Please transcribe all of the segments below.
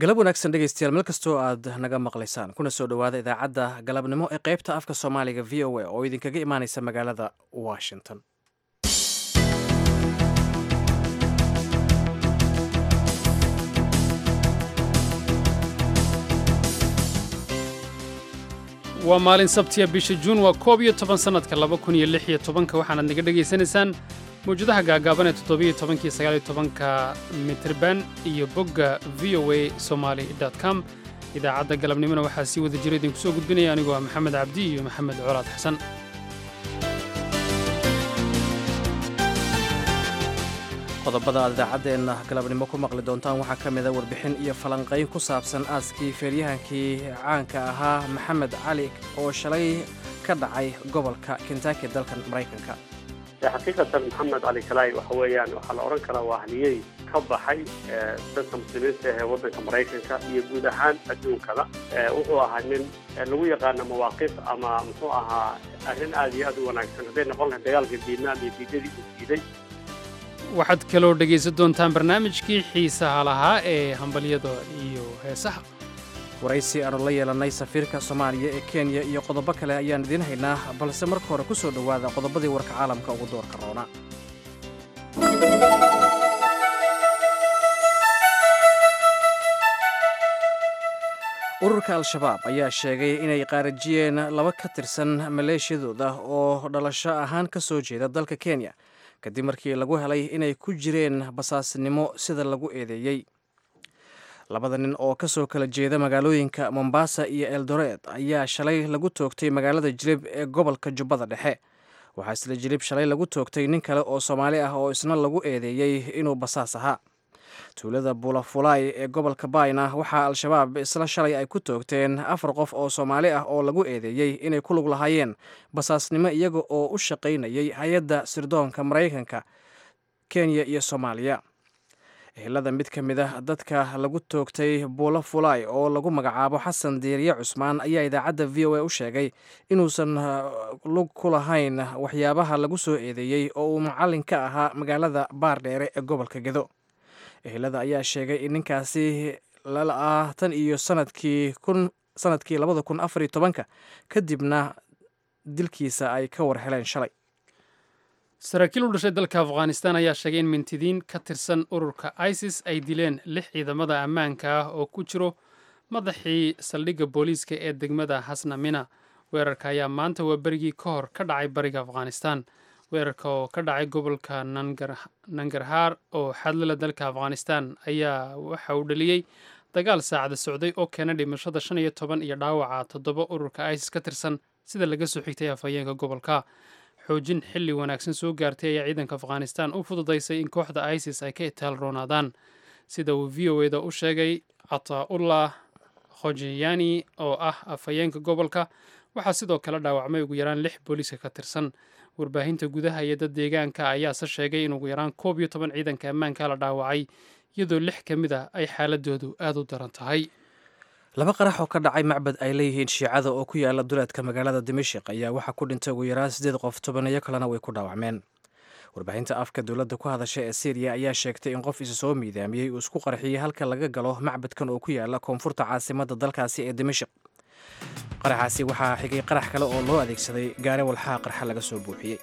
galab wanaagsan dhegaystayaal meel kastoo aad naga maqlaysaan kuna soo dhowaada idaacadda galabnimo ee qaybta afka soomaaliga v o a oo idinkaga imaanaysa magaalada washington waa maalin sabtiya bisha juun waa koob iyo toban sannadka laba kun iyo lix iyo tobanka waxaanaad naga dhegaysanaysaan mawjadaha gaagaaban ee toddobiyo tobankiyo sagaaliyo tobanka mitirban iyo bogga v o a somaali com idaacadda galabnimona waxaa sii wada jira idinku soo gudbinaya anigoo ah maxamed cabdi iyo maxamed colaad xasan qodobada aad idaacaddeenna galabnimo ku maqli doontaan waxaa ka mida warbixin iyo falanqayn ku saabsan aaskii feeryahankii caanka ahaa maxamed cali oo shalay ka dhacay gobolka kentaki dalkan maraykanka xaqiiqatan maxamed cali kalaay waxa weeyaan waxaa la odhan karaa waa haliyey ka baxay dadka muslimiinta ee waddanka maraykanka iyo guud ahaan adduunkada wuxuu ahaa nin lagu yaqaano mawaaqif ama muxuu ahaa arrin aad iyo aad u wanaagsan hadday noqon lahay dagaalka vietnam iyo diidadii uu diiday waxaad kaloo dhegaysan doontaan barnaamijkii xiisaha lahaa ee hambalyada iyo heesaha waraysi aanu la yeelannay safiirka soomaaliya ee kenya iyo qodobo kale ayaan idiin haynaa balse marka hore ku soo dhowaada qodobadii warka caalamka ugu doorka roona ururka al-shabaab ayaa sheegay inay qaarajiyeen laba ka tirsan maleeshiyadooda oo dhalasho ahaan ka soo jeeda dalka kenya kadib markii lagu helay inay ku jireen basaasnimo sida lagu eedeeyey labada nin oo ka soo kala jeeda magaalooyinka mombasa iyo eldoret ayaa shalay lagu toogtay magaalada jilib ee gobolka jubbada dhexe waxaa isla jilib shalay lagu toogtay nin kale oo soomaali ah oo isna lagu eedeeyey inuu basaas ahaa tuulada bulafulay ee gobolka bayna waxaa al-shabaab isla shalay ay ku toogteen afar qof oo soomaali ah oo lagu eedeeyey inay ku lug lahaayeen basaasnimo iyaga oo u shaqaynayay hay-adda sirdoonka maraykanka kenya iyo soomaaliya ehelada mid ka mid ah dadka lagu toogtay buulo fulay oo lagu magacaabo xasan diiriye cusmaan ayaa idaacadda v o a u sheegay inuusan lug ku lahayn waxyaabaha lagu soo eedeeyey oo uu macallin ka ahaa magaalada baardheere ee gobolka gedo ehelada ayaa sheegay in ninkaasi lala-ah tan iyo sanadkii kun sanadkii labada kun afar iyo tobanka kadibna dilkiisa ay ka war heleen shalay saraakiil u dhashay dalka afghanistan ayaa sheegay in mintidiin ka tirsan ururka isis ay dileen lix ciidamada ammaanka ah oo ku jiro madaxii saldhigga booliiska ee degmada hasnamina weerarka ayaa maanta waa berigii ka hor ka dhacay bariga afghanistan weerarka oo ka dhacay gobolka nangarhaar oo xadlala dalka afghanistan ayaa waxa uu dhaliyey dagaal saacada socday oo keena dhimashada shan iyo toban iyo dhaawaca toddoba ururka isis ka tirsan sida laga soo xigtay afhayeenka gobolka xoojin xilli wanaagsan soo gaartay ayaa ciidanka afghanistan u fududaysay in kooxda isis ay ka itaal roonaadaan sida uu v o eda u sheegay cataa'ullah khojiyani oo ah afhayeenka gobolka waxaa sidoo kale dhaawacmay ugu yaraan lix booliiska ka tirsan warbaahinta gudaha iyo dad deegaanka ayaase sheegay in ugu yaraan koob iyo toban ciidanka ammaanka la dhaawacay iyadoo lix ka mid ah ay xaaladoodu aad u daran tahay laba qarax oo ka dhacay macbad ay leeyihiin shiicada oo ku yaala duleedka magaalada dimashik ayaa waxaa ku dhintay ugu yaraan siddeed qof tobaneeyo kalena way ku dhaawacmeen warbaahinta afka dowladda ku hadasha ee syriya ayaa sheegtay in qof isa soo miidaamiyey uu isku qarxiyey halka laga galo macbadkan oo ku yaala koonfurta caasimadda dalkaasi ee dimashik qaraxaasi waxaa xigay qarax kale oo loo adeegsaday gaare walxaa qarxa laga soo buuxiyey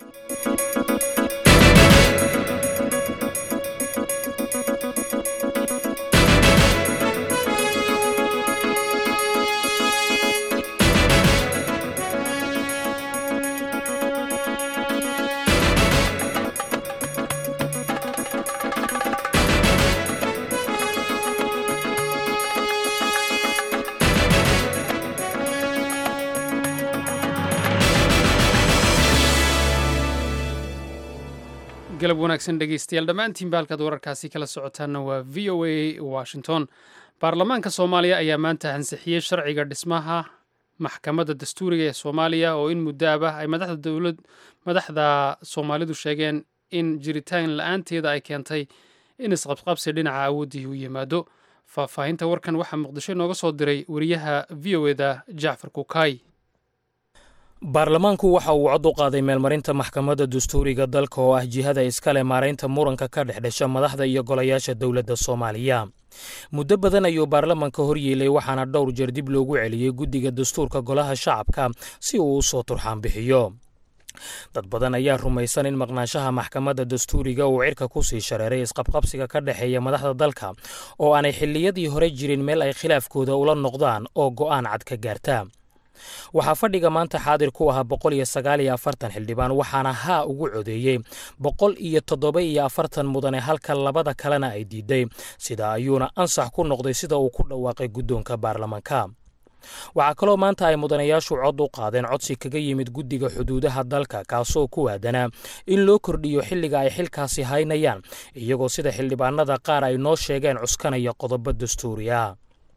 galab wanaagsan dhegaystayaal dhammaantiinba halkaad wararkaasi kala socotaanna waa v o a washington baarlamaanka soomaaliya ayaa maanta ansixiyey sharciga dhismaha maxkamadda dastuuriga ee soomaaliya oo in muddaaba ay madaxda dowlad madaxda soomaalidu sheegeen in jiritaan la-aanteeda ay keentay in isqabqabsi dhinaca awooddii u yimaado faahfaahinta warkan waxaa muqdisho inooga soo diray wariyaha v o eda jacfar kukaay baarlamaanku waxa uu cod u qaaday meelmarinta maxkamadda dastuuriga dalka oo ah jihada iskale maaraynta muranka ka dhex dhasha madaxda iyo golayaasha dowladda soomaaliya muddo badan ayuu baarlamaanka horyeelay waxaana dhowr jeer dib loogu celiyey guddiga dastuurka golaha shacabka si uu u soo turxaan bixiyo dad badan ayaa rumaysan in maqnaanshaha maxkamadda dastuuriga uu cirka ku sii shareeray isqabqabsiga ka dhexeeya madaxda dalka oo aanay xilliyadii hore jirin meel ay khilaafkooda ula noqdaan oo go'aan cad ka gaarta waxaa fadhiga maanta xaadir ku ahaa boqol iyo sagaal iyo afartan xildhibaan waxaana haa ugu codeeyey boqol iyo toddoba iyo afartan mudane halka labada kalena ay diiday sida ayuuna ansax ku noqday sida uu ku dhawaaqay guddoonka baarlamaanka waxaa kaloo maanta ay mudanayaashu cod u qaadeen codsi kaga yimid guddiga xuduudaha dalka kaasoo ku waadanaa in loo kordhiyo xilliga ay xilkaasi haynayaan iyagoo sida xildhibaanada qaar ay noo sheegeen cuskanaya qodobo dastuuri ah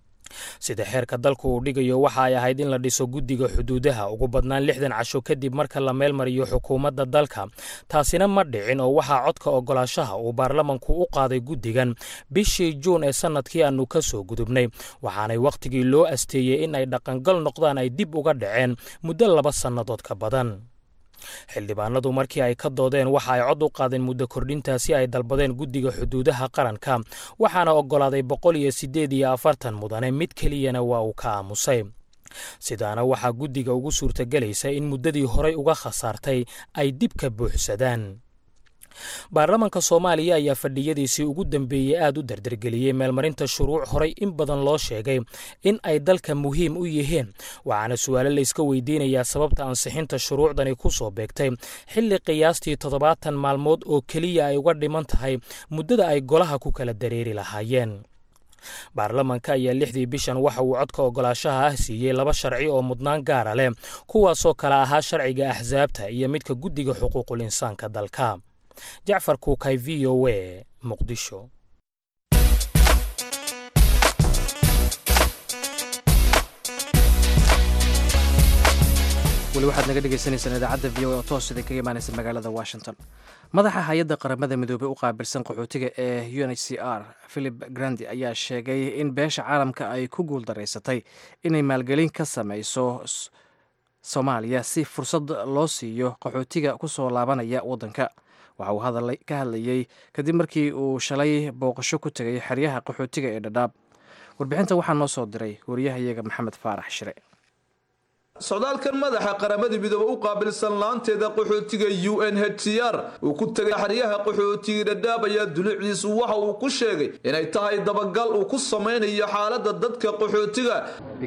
sida xeerka dalku uu dhigayo waxa ay ahayd in la dhiso guddiga xuduudaha ugu badnaan lixdan casho kadib marka la meelmariyo xukuumadda dalka taasina ma dhicin oo waxaa codka ogolaashaha uu baarlamanku u qaaday guddigan bishii juun ee sannadkii aannu ka soo gudubnay waxaanay wakhtigii loo asteeyey in ay dhaqangal noqdaan ay dib uga dhaceen muddo laba sannadood ka badan xildhibaanadu markii ay ka doodeen waxa ay cod u qaadeen muddo kordhintaasi ay dalbadeen guddiga xuduudaha qaranka waxaana oggolaaday boqol iyo siddeed iyo afartan mudane mid keliyana waa uu ka aamusay sidaana waxaa guddiga ugu suurtagelaysa in muddadii horay uga khasaartay ay dib ka buuxsadaan baarlamanka soomaaliya ayaa fadhiyadiisii ugu dambeeyey aad u dardargeliyey meelmarinta shuruuc horay in badan loo sheegay in ay dalka muhiim u yihiin waxaana su'aalo layska weydiinayaa sababta ansixinta shuruucdani ku soo beegtay xilli qiyaastii toddobaatan maalmood oo keliya ay uga dhiman tahay muddada ay golaha ku kala dareeri lahaayeen baarlamanka ayaa lixdii bishan waxa uu codka ogolaashaha ah siiyey laba sharci oo mudnaan gaara leh kuwaasoo kale ahaa sharciga axsaabta iyo midka guddiga xuquuqul insaanka dalka jacfar kuukay v o a muqdisho weli waxaad naga dhegeysaneysaan idaacadda v o a oo toos idin kaga imaaneysa magaalada washington madaxa hay-adda qaramada midoobey u qaabilsan qaxootiga ee u n h c r philip grandi ayaa sheegay in beesha caalamka ay ku guuldaraysatay inay maalgelin ka sameyso soomaaliya si fursad loo siiyo qaxootiga ku soo laabanaya waddanka waxa uu ka hadlayey kadib markii uu shalay booqasho ku tegay xeryaha qaxootiga ee dhadhaab warbixinta waxaa noo soo diray wariyahayaga maxamed faarax shire socdaalkan madaxa qaramada midoobe u qaabilsan laanteeda qaxootiga u n h c r uu ku tegay xeryaha qaxootiga dhadhaab ayaa dulucdiisu waxa uu ku sheegay inay tahay dabagal uu ku samaynayo xaalada dadka qaxootiga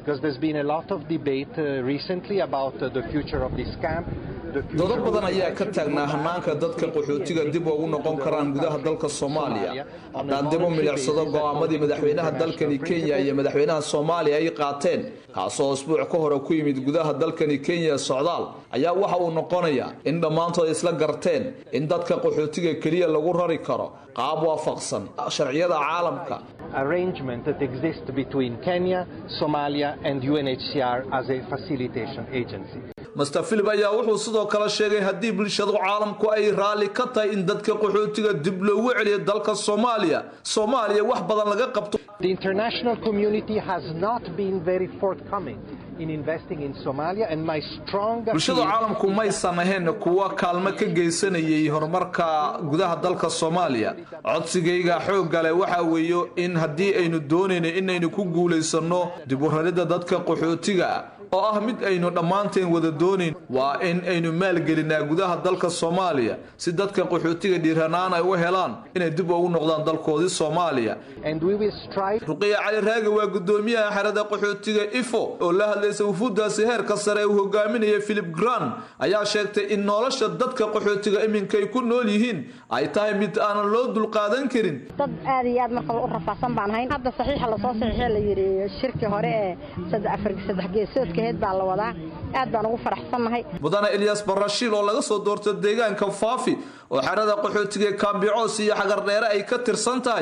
dodo badan ayaa ka taagnaa hanaanka dadka qaxootiga dib ugu noqon karaan gudaha dalka soomaaliya haddaan dib u milicsado go'aamadii madaxweynaha dalkani kenya iyo madaxweynaha soomaaliya ay qaateen kaasoo isbuuc ka hore ku yimid gudaha dalkani kenya socdaal ayaa waxa uu noqonayaa in dhammaantood isla garteen in dadka qaxootiga keliya lagu rari karo qaab waafaqsan sharciyada caalamka arrangement that exists between Kenya, Somalia and UNHCR as a facilitation agency. master philip ayaa wuxuu sidoo kale sheegay haddii bulshadu caalamku ay raalli ka tahay in dadka qaxootiga dib loogu celiyo dalka soomaaliya soomaaliya wax badan laga qabto The international community has not been very forthcoming in investing in Somalia and my strong bulshada caalamku maysan ahayn kuwa kaalmo ka geysanayay horumarka gudaha dalka soomaaliya codsigayga xoogga leh waxa weeyo in haddii aynu doonayno inaynu ku guulaysano dib u raridda dadka qaxootiga oo ah mid aynu dhammaanteen wada doonayn waa in aynu maalgelinaa gudaha dalka soomaaliya si dadka qaxootiga dhiiranaan ay u helaan inay dib ugu noqdaan dalkoodii soomaaliya ruqiya cali raagi waa gudoomiyaha xerada qaxootiga ifo oo la hadlaysa wufuuddaasi heerka sare uu hogaaminaya philip gran ayaa sheegtay in nolosha dadka qaxootiga iminkay ku nool yihiin ay tahay mid aanan loo dulqaadan karin dad aad iyo aad marka u rafaadsan baan hayn hadda saxiixa lasoo saxiixee la yidhi shirkii hore ee saddex geesoodka heed baa la wadaa aad baan ugu faraxsannahay mudane ilyas barashiil oo laga soo doorto deegaanka faafi oo xerada qaxootiga kaambicoos iyo xagardheere ay ka tirsan tahay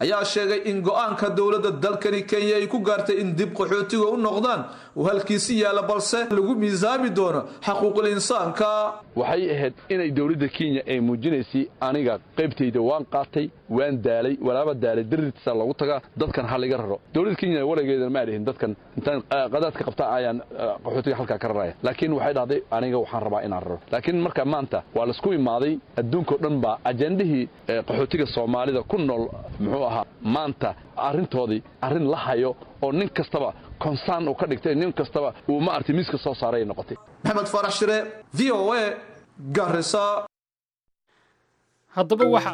ayaa sheegay in go-aanka dowladda dalkani kenya ay ku gaartay in dib qaxootiga u noqdaan uu halkiisi yaalla balse lagu miisaami doono xaquuqul insaanka waxay ahayd inay dowladda kenya ay muujinaysay aniga qaybtayda waan qaatay waan daalay walaaba daalay dartiisa lagu tagaa dadkan ha laga raro dowladda kenya warageeda ma dhihin dadkan intaan qadaadka qabta ayaan qaxootiga halkaa ka raraya laakiin waxay dhahday aniga waxaan rabaa inaan raro laakiin marka maanta waa laisku imaaday adduunkao dhan baa ajendihii qaxootiga soomaalida ku nool muxuu ahaa maanta arrintoodii arrin la hayo oo nin kastaba konsaan uu ka dhigtay nin kastaba uu ma artay miiska soo saaray ay noqotay maxamed farax shire v o a garisa haddaba waxa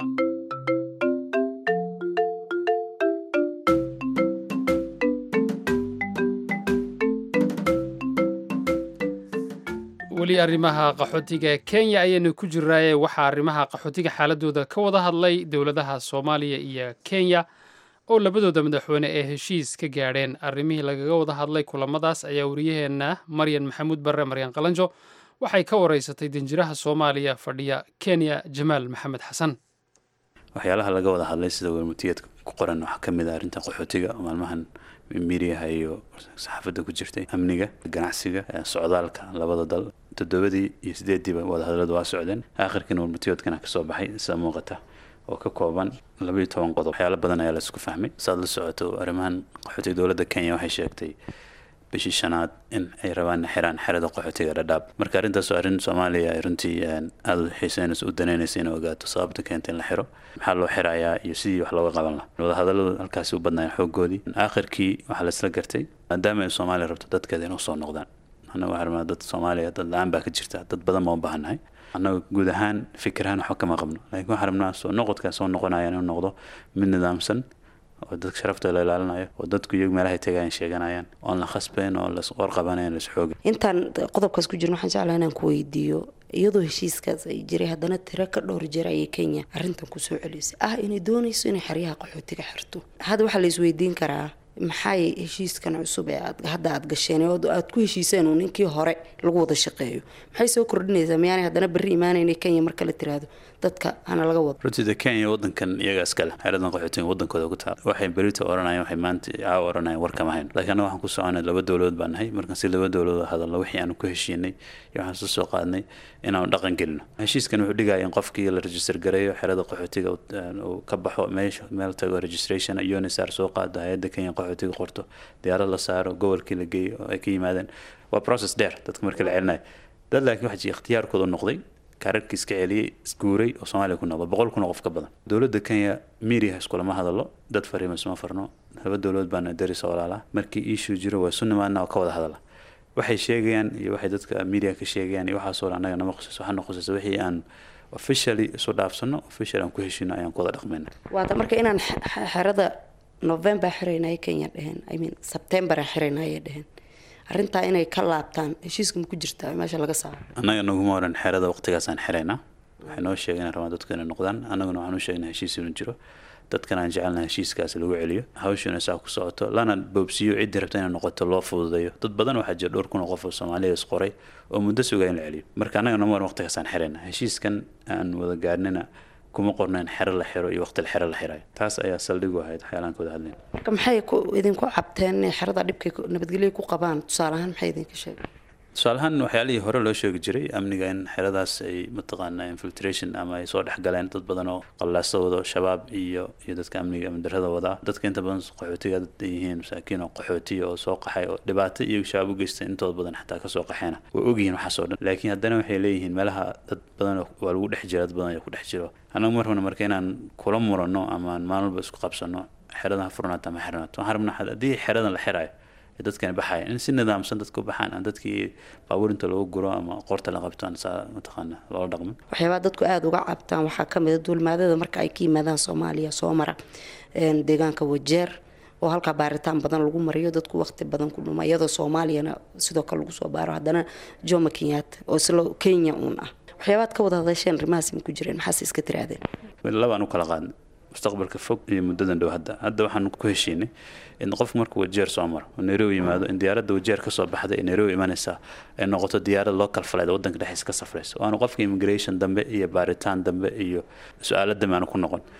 weli arrimaha qaxootiga kenya ayaynu ku jiraaye waxaa arrimaha qaxootiga xaaladooda ka wada hadlay dowladaha soomaaliya iyo kenya oo labadooda madaxweyne ee heshiis ka gaadheen arrimihii lagaga wada hadlay kulamadaas ayaa wariyaheenna maryan maxamuud barre maryan qalanjo waxay ka wareysatay danjiraha soomaaliya fadhiya kenya jamaal maxamed xasan waxyaalaha laga wada hadlay sida wermutiyeedka ku qoran waxaa ka mid ah arrinta qaxootiga oo maalmahan miiriyaha iyo saxaafadda ku jirtay amniga ganacsiga socdaalka labada dal toddobadii iyo sideediiba wadahadaladu waa socdeen aakhirkiina wermutiyoodkana kasoo baxay sida muuqata oo ka kooban labaiyo toban qodob waxyaalo badan ayaa laisku fahmay saad la socoto arrimahan qaxootiga dowladda kenya waxay sheegtay bishii shanaad in ay rabaan xiraan xerada qaxootiga dhadhaab marka arrintaas oo arrin soomaaliya ay runtii aada u xiiseynayso u danaynaysa inay ogaato sababta keenta in la xiro maxaa loo xirayaa iyo sidii wax looga qaban laha wadahadalladu halkaasi u badnaayeen xooggoodii aakhirkii waxaa laisla gartay maadaama ay soomaaliya rabto dadkeeda inuu soo noqdaan annaga waxaa rabnaa dad soomaaliya dad la-aan baa ka jirta dad badan baan u baahannahay annaga guud ahaan fikirahaan waxba kama qabno laakiin waxaan rabnaa soo noqodkaa soo noqonaya inuu noqdo mid nidaamsan oo dadka sharafta la ilaalinayo oo dadku iyagu meelahay tagayan sheeganayaan oon la khasbayn oo las qorqabanayn las xooga intaan qodobkaas ku jirno waxaan jeclaa inaan ku weydiiyo iyadoo heshiiskaas ay jiray haddana tiro ka dhowr jeer ayay kenya arrintan kusoo celisay ah inay doonayso inay xeryaha qaxootiga xirto hadda waxaa la isweydiin karaa maxay heshiiskan cusub ee aad hadda aad gasheen oo aad ku heshiiseen uu ninkii hore lagu wada shaqeeyo maxay soo kordhinaysaa miyaanay haddana berri imaanayna kenya marka la tiraahdo dadka hana laga wado runtiida kenya wadankan iyaga iskale xeeradan qaxootiga wadankooda ku taal waxay berita oranayaan waxay maanta caawa oranayaan war kama hayn laakiin annaga waxaan ku soconay laba dowladood baan nahay markaan si laba dowladood hadalno wixii aanu ku heshiinay iyo waxaan soo soo qaadnay inaanu dhaqan gelino heshiiskan wuxuu dhigaya in qofkii la register gareeyo xerada qaxootiga uu ka baxo meesha meel tago registration unisar soo qaado hay-adda kenya qaxootiga qorto diyaarad la saaro gobolkii la geeyo oo ay ka yimaadeen waa process dheer dadka marka la celinayo dad laakiin waxaa jira ikhtiyaarkooda noqday kaararkii iska celiyey isguuray oo soomaaliya ku noqdo boqol kun oo qof ka badan dowladda kenya miiriyaha iskulama hadalo dad fariima isma farno laba dowladood baana darisa walaalaa markii issue jiro waa isu nimaadna oo ka wada hadala waxay sheegayaan iyo waxay dadka miiriyaha ka sheegayaan iyo waxaasoo dhan annaga nama qusayso waxaana qusaysa wixii aan officially isu dhaafsano official aan ku heshino ayaan ku wada dhaqmayna waata marka inaan xerada november xiraynaya kenya dheheen i mean september aan xiraynaya dheheen arrintaa inay ka laabtaan heshiiska ma ku jirtaa meesha laga saaro annaga naguma oran xerada waqtigaasaan xiraynaa waxay noo sheegeen in rabaan dadku inay noqdaan annaguna waxaan u sheegnaa heshiis inuu jiro dadkan aan jecelnaha heshiiskaas lagu celiyo hawshiina saa ku socoto lana boobsiiyo ciddii rabta inay noqoto loo fududeeyo dad badan waxaa jira dhowr kun oo qof oo soomaaliya isqoray oo muddo sugaa in la celiyo marka annaga nama oran waqtigaasaan xiraynaa heshiiskan aan wada gaarnina kuma qorno in xero la xiro iyo waqti xero la xirayo taas ayaa saldhigu ahayd waxyaalaan ka wada hadlayn marka maxay idinku cabteen inay xerada dhibkay nabadgelyo ku qabaan tusaale ahaan maxay idinka sheegeen tusaaleahaan waxyaalihii hore loo sheegi jiray amniga in xeradaas ay mataqaana infiltration ama ay soo dhexgaleen dad badan oo qallaasa wado shabaab iyo iyo dadka amniga amni darrada wadaa dadka inta badan qaxootiga dad ay yihiin masaakiin oo qaxootiya oo soo qaxay oo dhibaato iyo shabaab u geystay intooda badan xataa kasoo qaxeena way ogyihiin waxaas oo dhan laakiin haddana waxay leeyihiin meelaha dad badan waa lagu dhex jira dad badan ayaa ku dhex jiro annagu mar rabna marka inaan kula muranno ama aan maalin walba isku qabsanno xeradan ha furnaato ama xirnaato waxaan rabnaa haddii xeradan la xirayo dadkani baxaya in si nidaamsan dadka u baxaan aan dadkii baabuurinta lagu guro ama qorta la qabto aan saa mataqaana loola dhaqmin waxyaabaa dadku aada uga cabtaan waxaa ka mid a duulmaadada marka ay ka yimaadaan soomaaliya soo mara deegaanka wajeer oo halkaa baaritaan badan lagu mariyo dadku waqti badan ku dhuma iyadoo soomaaliyana sidoo kale lagu soo baaro haddana jomo kenyatta oo isla kenya uun ah waxyaabaad ka wada hadasheen arrimahaasi ma ku jireen maxaase iska tiraadeen labaan u kala qaadnay mustaqbalka fog iyo muddadan dhow hadda hadda waxaan ku heshiinay in qofku markuu wajeer soo maro oo nairobi yimaado in diyaaradda wajeer kasoo baxda ee nairobi imanaysaa ay noqoto diyaarad loo kalfaleed waddanka dhexdiisa ka safraysa waanu qofka immigration dambe iyo baaritaan dambe iyo su-aalo dambe aanu ku noqon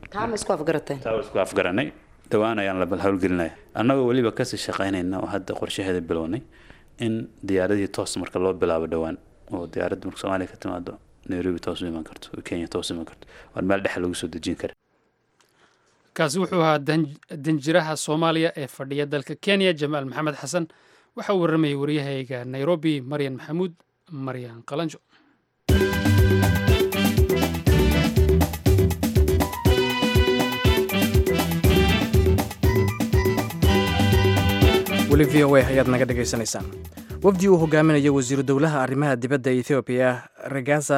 taama isku afgarateen taa waa isku afgaranay dhowaan ayaan la howlgelinaya annagoo weliba kasii shaqaynayna oo hadda qorshaheeda bilownay in diyaaradii toos marka loo bilaabo dhowaan oo diyaaradda marka soomaaliya ka timaado nairobi toos u iman karto kenya toos u iman karto waan meel dhexe lagu soo dejin kara kaasi wuxuu ahaa danjiraha soomaaliya ee fadhiya dalka kenya jamaal maxamed xasan waxa uu warramayay waryahayga nairobi maryan maxamuud maryan qalanjo weli v o a ayaad naga dhegaysanaysaan wafdi uu hogaaminayo wasiiru dowlaha arrimaha dibadda ethoobiya regaza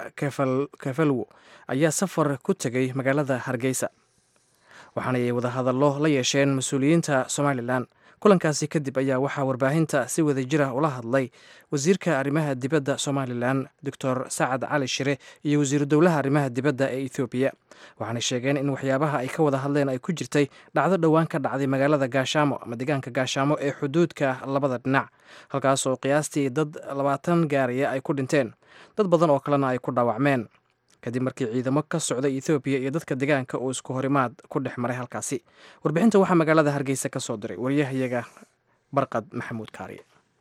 kefalwo ayaa safar ku tegay magaalada hargeysa waxaana ay wadahadallo la yeesheen mas-uuliyiinta somalilan kulankaasi kadib ayaa waxaa warbaahinta si wadajira ula hadlay wasiirka arrimaha dibadda somalilan doctor sacad cali shire iyo wasiiru dowlaha arrimaha dibadda ee ethoobiya waxaanay sheegeen in waxyaabaha ay ka wada hadleen ay ku jirtay dhacdo dhowaan ka dhacday magaalada gaashaamo ama deegaanka gaashaamo ee xuduudka labada dhinac halkaasoo qiyaastii dad labaatan gaaraya ay ku dhinteen dad badan oo kalena ay ku dhaawacmeen kadib markii ciidamo ka socda ethoobiya iyo dadka deegaanka uu isku horimaad ku dhex maray halkaasi warbixinta waxaa magaalada hargeysa ka soo diray waryahayaga barqad maxamuud kaariye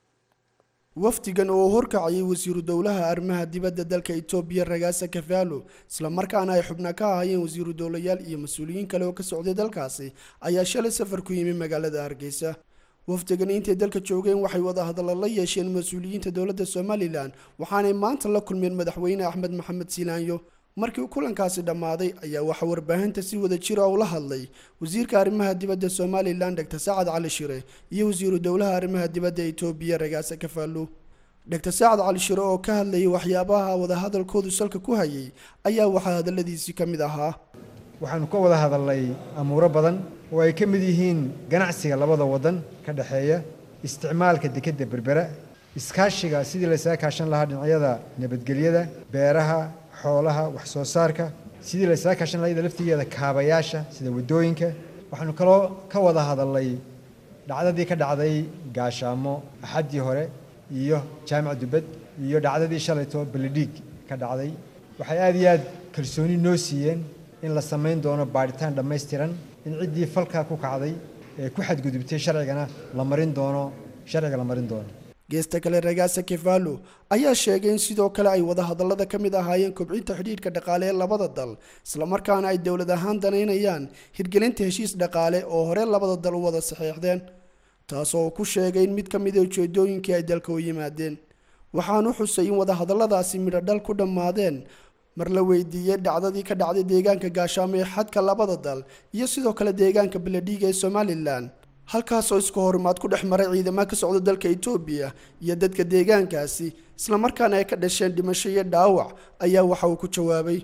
wafdigan oo horkacayay wasiiru dowlaha arrimaha dibadda dalka etoobiya ragaasa kafaalo islamarkaana ay xubna ka ahaayeen wasiiru dowlayaal iyo mas-uuliyiin kale oo ka socday dalkaasi ayaa shalay safar ku yimi magaalada hargeysa wafdigan intay dalka joogeen waxay wada hadalla la yeesheen mas-uuliyiinta dowladda somalilan waxaanay maanta la kulmeen madaxweyne axmed maxamed silaanyo markii kulankaasi dhammaaday ayaa waxaa warbaahinta si wada jira ula hadlay wasiirka arrimaha dibadda somalilan dr sacad cali shire iyo wasiiru dowlaha arrimaha dibadda etoobiya ragaasa kafaalo dr sacad cali shire oo ka hadlayay waxyaabaha wadahadalkoodu salka ku hayay ayaa waxaa hadalladiisii ka mid ahaa waxaanu ka wada hadalnay amuuro badan oo ay ka mid yihiin ganacsiga labada waddan ka dhexeeya isticmaalka dekedda berbera iskaashiga sidii laysaga kaashan lahaa dhinacyada nabadgelyada beeraha xoolaha wax soo saarka sidii laysaga kaashan lahaa iyada laftigeeda kaabayaasha sida waddooyinka waxaanu kaloo ka wada hadalnay dhacdadii ka dhacday gaashaamo axaddii hore iyo jaamac dubad iyo dhacdadii shalayto beledhiig ka dhacday waxay aada iyo aad kalsooni noo siiyeen in la samayn doono baadhitaan dhammaystiran in ciddii falkaa ku kacday ee ku xadgudubtay sharcigana la marin doono sharciga la marin doono geesta kale ragaasa kefalo ayaa sheegay in sidoo kale ay wadahadallada ka mid ahaayeen kobcinta xidhiidhka dhaqaale ee labada dal islamarkaana ay dowlad ahaan danaynayaan hirgelinta heshiis dhaqaale oo hore labada dal u wada saxeexdeen taasoo ku sheegay in mid ka mid a ujeedooyinkii ay dalka u yimaadeen waxaanu xusay in wadahadalladaasi midho dhal ku dhammaadeen mar la weydiiyey dhacdadii ka dhacday deegaanka gaashaamo ee xadka labada dal iyo sidoo kale deegaanka beledhiiga ee somalilan halkaasoo isku horimaad ku dhex maray ciidamada ka socda dalka etoobiya iyo dadka deegaankaasi islamarkaana ay ka dhasheen dhimasho iyo dhaawac ayaa waxa uu ku jawaabay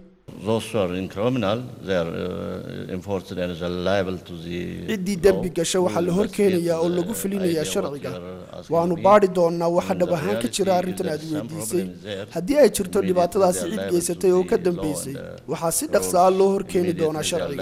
ciddii dembi gasha waxaa la horkeenayaa oo lagu fulinayaa sharciga waanu baadhi doonnaa waxa dhab ahaan ka jira arrintan aad weydiisay haddii ay jirto dhibaatadaasi cid geysatay oo ka dambeysay waxaa si dhaqsa ah loo horkeeni doonaa sharciga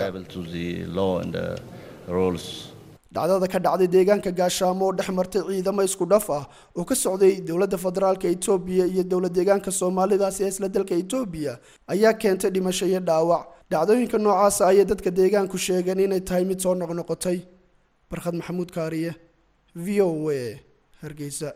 dhacdada ka dhacday deegaanka gaashaamo oo dhex martay ciidamo isku dhaf ah oo ka socday dowladda federaalka etoobiya iyo dowlad deegaanka soomaalidaasi ee isla dalka etoobiya ayaa keentay dhimasho iyo dhaawac dhacdooyinka noocaasa ayay dadka deegaanku sheegeen inay tahay mid soo noqnoqotay barkhad maxamuud kaariye v o a hargeysa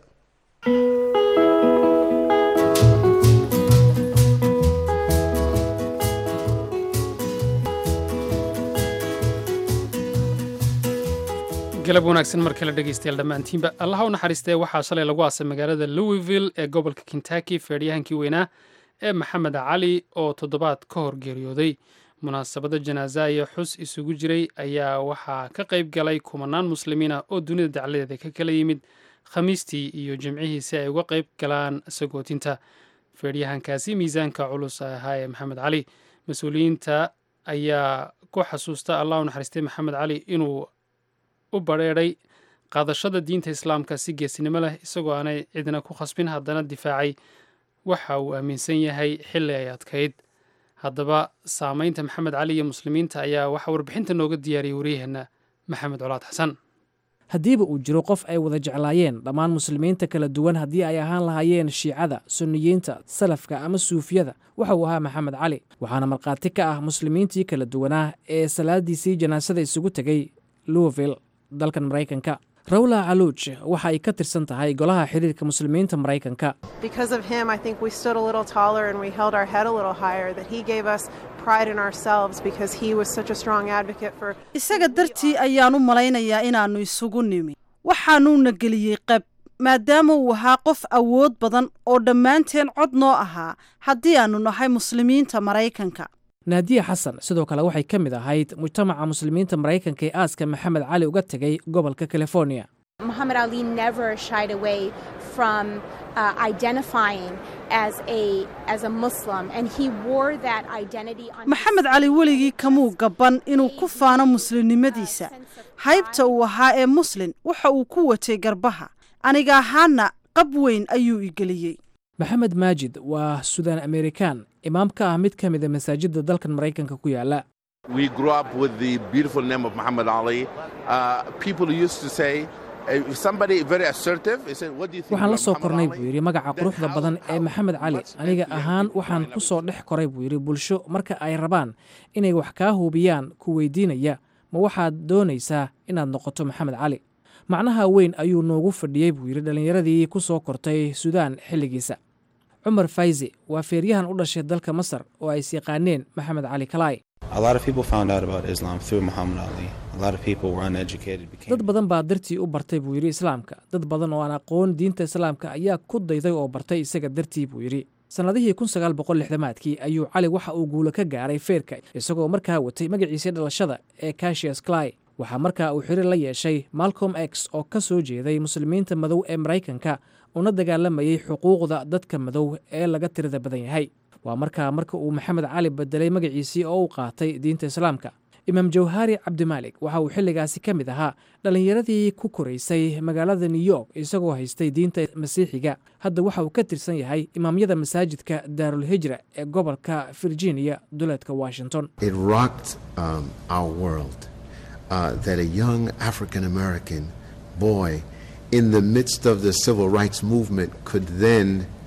galab wanaagsan mar kale dhegaystayaal dhammaantiinba allaha u naxariistee waxaa shalay lagu aasay magaalada louisville ee gobolka kentucky feedhyahankii weynaa ee maxamed cali oo toddobaad ka hor geeriyooday munaasabado janaaza iyo xus isugu jiray ayaa waxaa ka qayb galay kumanaan muslimiin ah oo dunida dacladeeda ka kala yimid khamiistii iyo jimcihii si ay uga qayb galaan sagootinta feedhyahankaasi miisaanka culus ahaa ee maxamed cali mas-uuliyiinta ayaa ku xasuusta allah u naxariistay maxamed cali inuu u badrheedhay qaadashada diinta islaamka si geesinimo leh isagoo aanay cidna ku khasbin haddana difaacay waxa uu aaminsan yahay xilli ay adkayd haddaba saameynta maxamed cali iyo muslimiinta ayaa waxaa warbixinta nooga diyaariyay waryaheena maxamed colaad xasan haddiiba uu jiro qof ay wada jeclaayeen dhammaan muslimiinta kala duwan haddii ay ahaan lahaayeen shiicada sunniyiinta salafka ama suufiyada waxa uu ahaa maxamed cali waxaana markhaati ka ah muslimiintii kala duwanaa ee salaadiisii janaasada isugu tegay louisville dalkan maraykanka rawla caluuj waxa ay ka tirsan tahay golaha xiriirka muslimiinta maraykanka Because of him, I think we stood a little taller and we held our head a little higher, that he gave us pride in ourselves because he was such a strong advocate for. isaga dartii ayaan u malaynayaa inaannu isugu nimi waxaanuuna geliyey qab maadaama uu ahaa qof awood badan oo dhammaanteen cod noo ahaa haddii aannu nahay muslimiinta maraykanka naadiya xasan sidoo kale waxay ka mid ahayd mujtamaca muslimiinta maraykanka ee aaska maxamed cali uga tegay gobolka california Muhammad Ali never shied away from uh, identifying as a as a Muslim, and he wore that identity on. maxamed cali weligii kamuu gabban inuu ku faano muslimnimadiisa haybta uu ahaa ee muslin waxa uu ku watay garbaha aniga ahaana qab weyn ayuu igeliyey maxamed maajid waa sudan amerikan imaam ka ah mid ka mida masaajidda dalkan maraykanka ku yaala We grew up with the beautiful name of Muhammad Ali. Uh, people used to say, if somebody very assertive, they said, what do you think waxaan la about soo Muhammad kornay Ali?" buu yidhi magaca quruxda badan ee maxamed cali aniga ahaan waxaan ku soo dhex koray buu yidhi bulsho marka ay rabaan inay wax kaa hubiyaan ku weydiinaya ma waxaad doonaysaa inaad noqoto maxamed cali macnaha weyn ayuu noogu fadhiyey buu yidhi dhallinyaradii ku soo kortay suudaan xilligiisa cumar fayzi waa feeryahan u dhashay dalka masar oo ay is yaqaaneen maxamed cali kalaay A lot of people found out about Islam through Muhammad Ali. A lot of people were uneducated. Became dad badan baa dartii u bartay buu yidhi islaamka dad badan oo aan aqoon diinta islaamka ayaa ku dayday oo bartay isaga dartii buu yidhi sannadihii kun sagaal boqol lixdamaadkii ayuu cali waxa uu guulo ka gaaray feerka isagoo markaa watay magaciisii dhalashada ee cashius clay waxaa markaa uu xiriir la yeeshay malcolm x oo ka soo jeeday muslimiinta madow ee maraykanka una dagaalamayey xuquuqda dadka madow ee laga tirada badan yahay waa markaa marka uu maxamed cali bedelay magaciisii oo uu qaatay diinta islaamka imaam jawhari cabdimaalik waxa uu xilligaasi ka mid ahaa dhallinyaradii ku koraysay magaalada new york isagoo haystay diinta masiixiga hadda waxa uu ka tirsan yahay imaamyada masaajidka daarulhijra ee gobolka virginia duleedka washington It rocked um, our world uh, that a young African American boy in the midst of the civil rights movement could then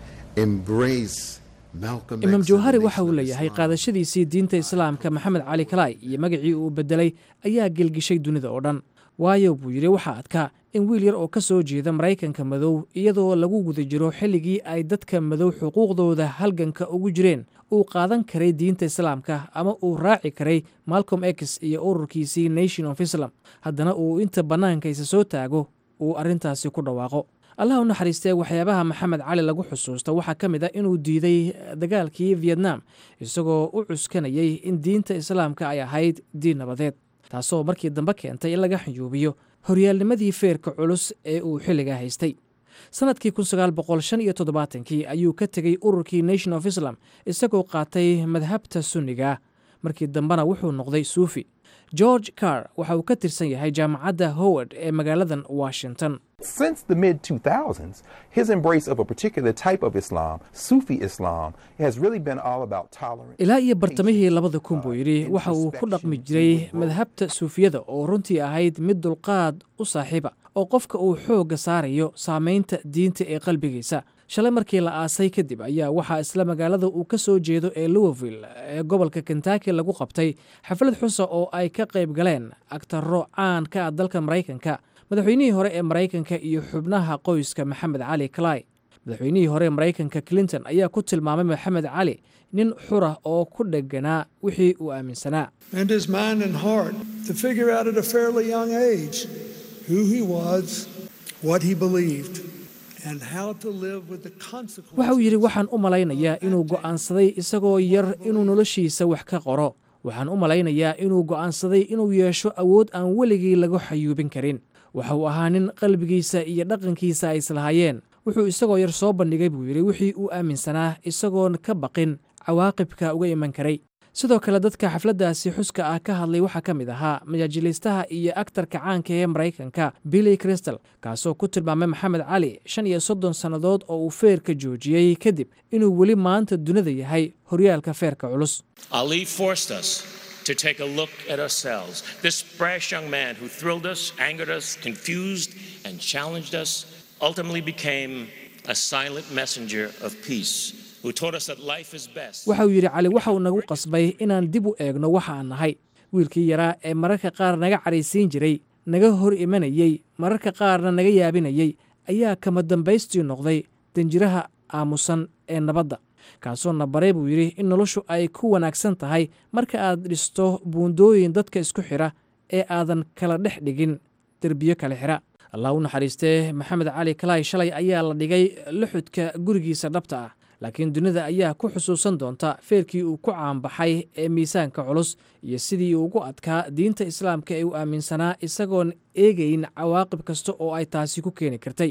embrace Malcolm imaam X. jawhari waxa uu leeyahay qaadashadiisii diinta islaamka maxamed cali kalaay iyo magacii uu bedelay ayaa gelgishay dunida oo dhan waayo buu yidhi waxaa adkaa in wiil yar oo ka soo jeeda maraykanka madow iyadoo lagu guda jiro xilligii ay dadka madow xuquuqdooda halganka ugu jireen uu qaadan karay diinta islaamka ama uu raaci karay malcolm x iyo ururkiisii nation of islam haddana uu inta bannaanka isa soo taago uu arrintaasi ku dhawaaqo allah u naxariistee waxyaabaha maxamed cali lagu xusuusto waxaa ka mid a inuu diiday dagaalkii vietnam isagoo u cuskanayay in diinta islaamka ay ahayd diin nabadeed taasoo markii dambe keentay in laga xuyuubiyo horyaalnimadii feerka culus ee uu xilligaa haystay sannadkii kun sagaal boqol shan iyo toddobaatankii ayuu ka tegey ururkii nation of islam isagoo qaatay madhabta sunniga markii dambena wuxuu noqday suufi george carr waxa uu ka tirsan yahay jaamacadda howard ee magaaladan washington Since the mid 2000s, his embrace of a particular type of Islam, Sufi Islam, has really been all about tolerance. ilaa iyo bartamihii labada kun buu yidhi waxa uu ku dhaqmi jiray madhabta suufiyada oo runtii ahayd mid dulqaad u saaxiiba oo qofka uu xoogga saarayo saamaynta diinta ee qalbigiisa shalay markii la aasay kadib ayaa waxaa isla magaalada uu ka soo jeedo ee louisville ee gobolka kentucky lagu qabtay xaflad xusa oo ay ka qayb galeen agtaro caan ka ah dalka maraykanka madaxweynihii hore ee maraykanka iyo xubnaha qoyska maxamed cali clay madaxweynihii hore ee maraykanka clinton ayaa ku tilmaamay maxamed cali nin xura oo ku dheganaa wixii uu aaminsanaa and his mind and heart to figure out at a fairly young age who he was, what he believed, and how to live with the consequences. waxa uu yidhi waxaan u malaynayaa inuu go'aansaday isagoo yar inuu noloshiisa wax ka qoro waxaan u malaynayaa inuu go'aansaday inuu yeesho awood aan weligii lagu xayuubin karin waxa uu ahaa nin qalbigiisa iyo dhaqankiisa ay islahaayeen wuxuu isagoo yar soo bandhigay buu yidhi wixii uu aaminsanaa isagoon ka baqin cawaaqibka uga iman karay sidoo kale dadka xafladdaasi xuska ah ka hadlay waxaa ka mid ahaa majaajilaystaha iyo aktarka caanka ee maraykanka billy crystal kaasoo ku tilmaamay maxamed cali shan iyo soddon sannadood oo uu feerka joojiyey kadib inuu weli maanta dunida yahay horyaalka feerka culus Ali forced us to take a look at ourselves. This brash young man who thrilled us, angered us, confused, and challenged us ultimately became a silent messenger of peace who taught us that life is best. waxa uu yidhi cali waxa uu nagu qasbay inaan dib u eegno waxa aan nahay wiilkii yaraa ee mararka qaar naga cadhaysiin jiray naga hor imanayey mararka qaarna naga yaabinayey ayaa kama dambaystii noqday danjiraha aamusan ee nabadda kaasoo na baray buu yidhi in noloshu ay ku wanaagsan tahay marka aad dhisto buundooyin dadka isku xidha ee aadan kala dhex dhigin derbiyo kale xidha allah u naxariistee maxamed cali kalaay shalay ayaa la dhigay luxudka gurigiisa dhabta ah laakiin dunida ayaa ku xusuusan doonta feerkii uu ku caanbaxay ee miisaanka culus iyo sidii uu ugu adkaa diinta islaamka ee uu aaminsanaa isagoon eegayn cawaaqib kasta oo ay taasi ku keeni kartay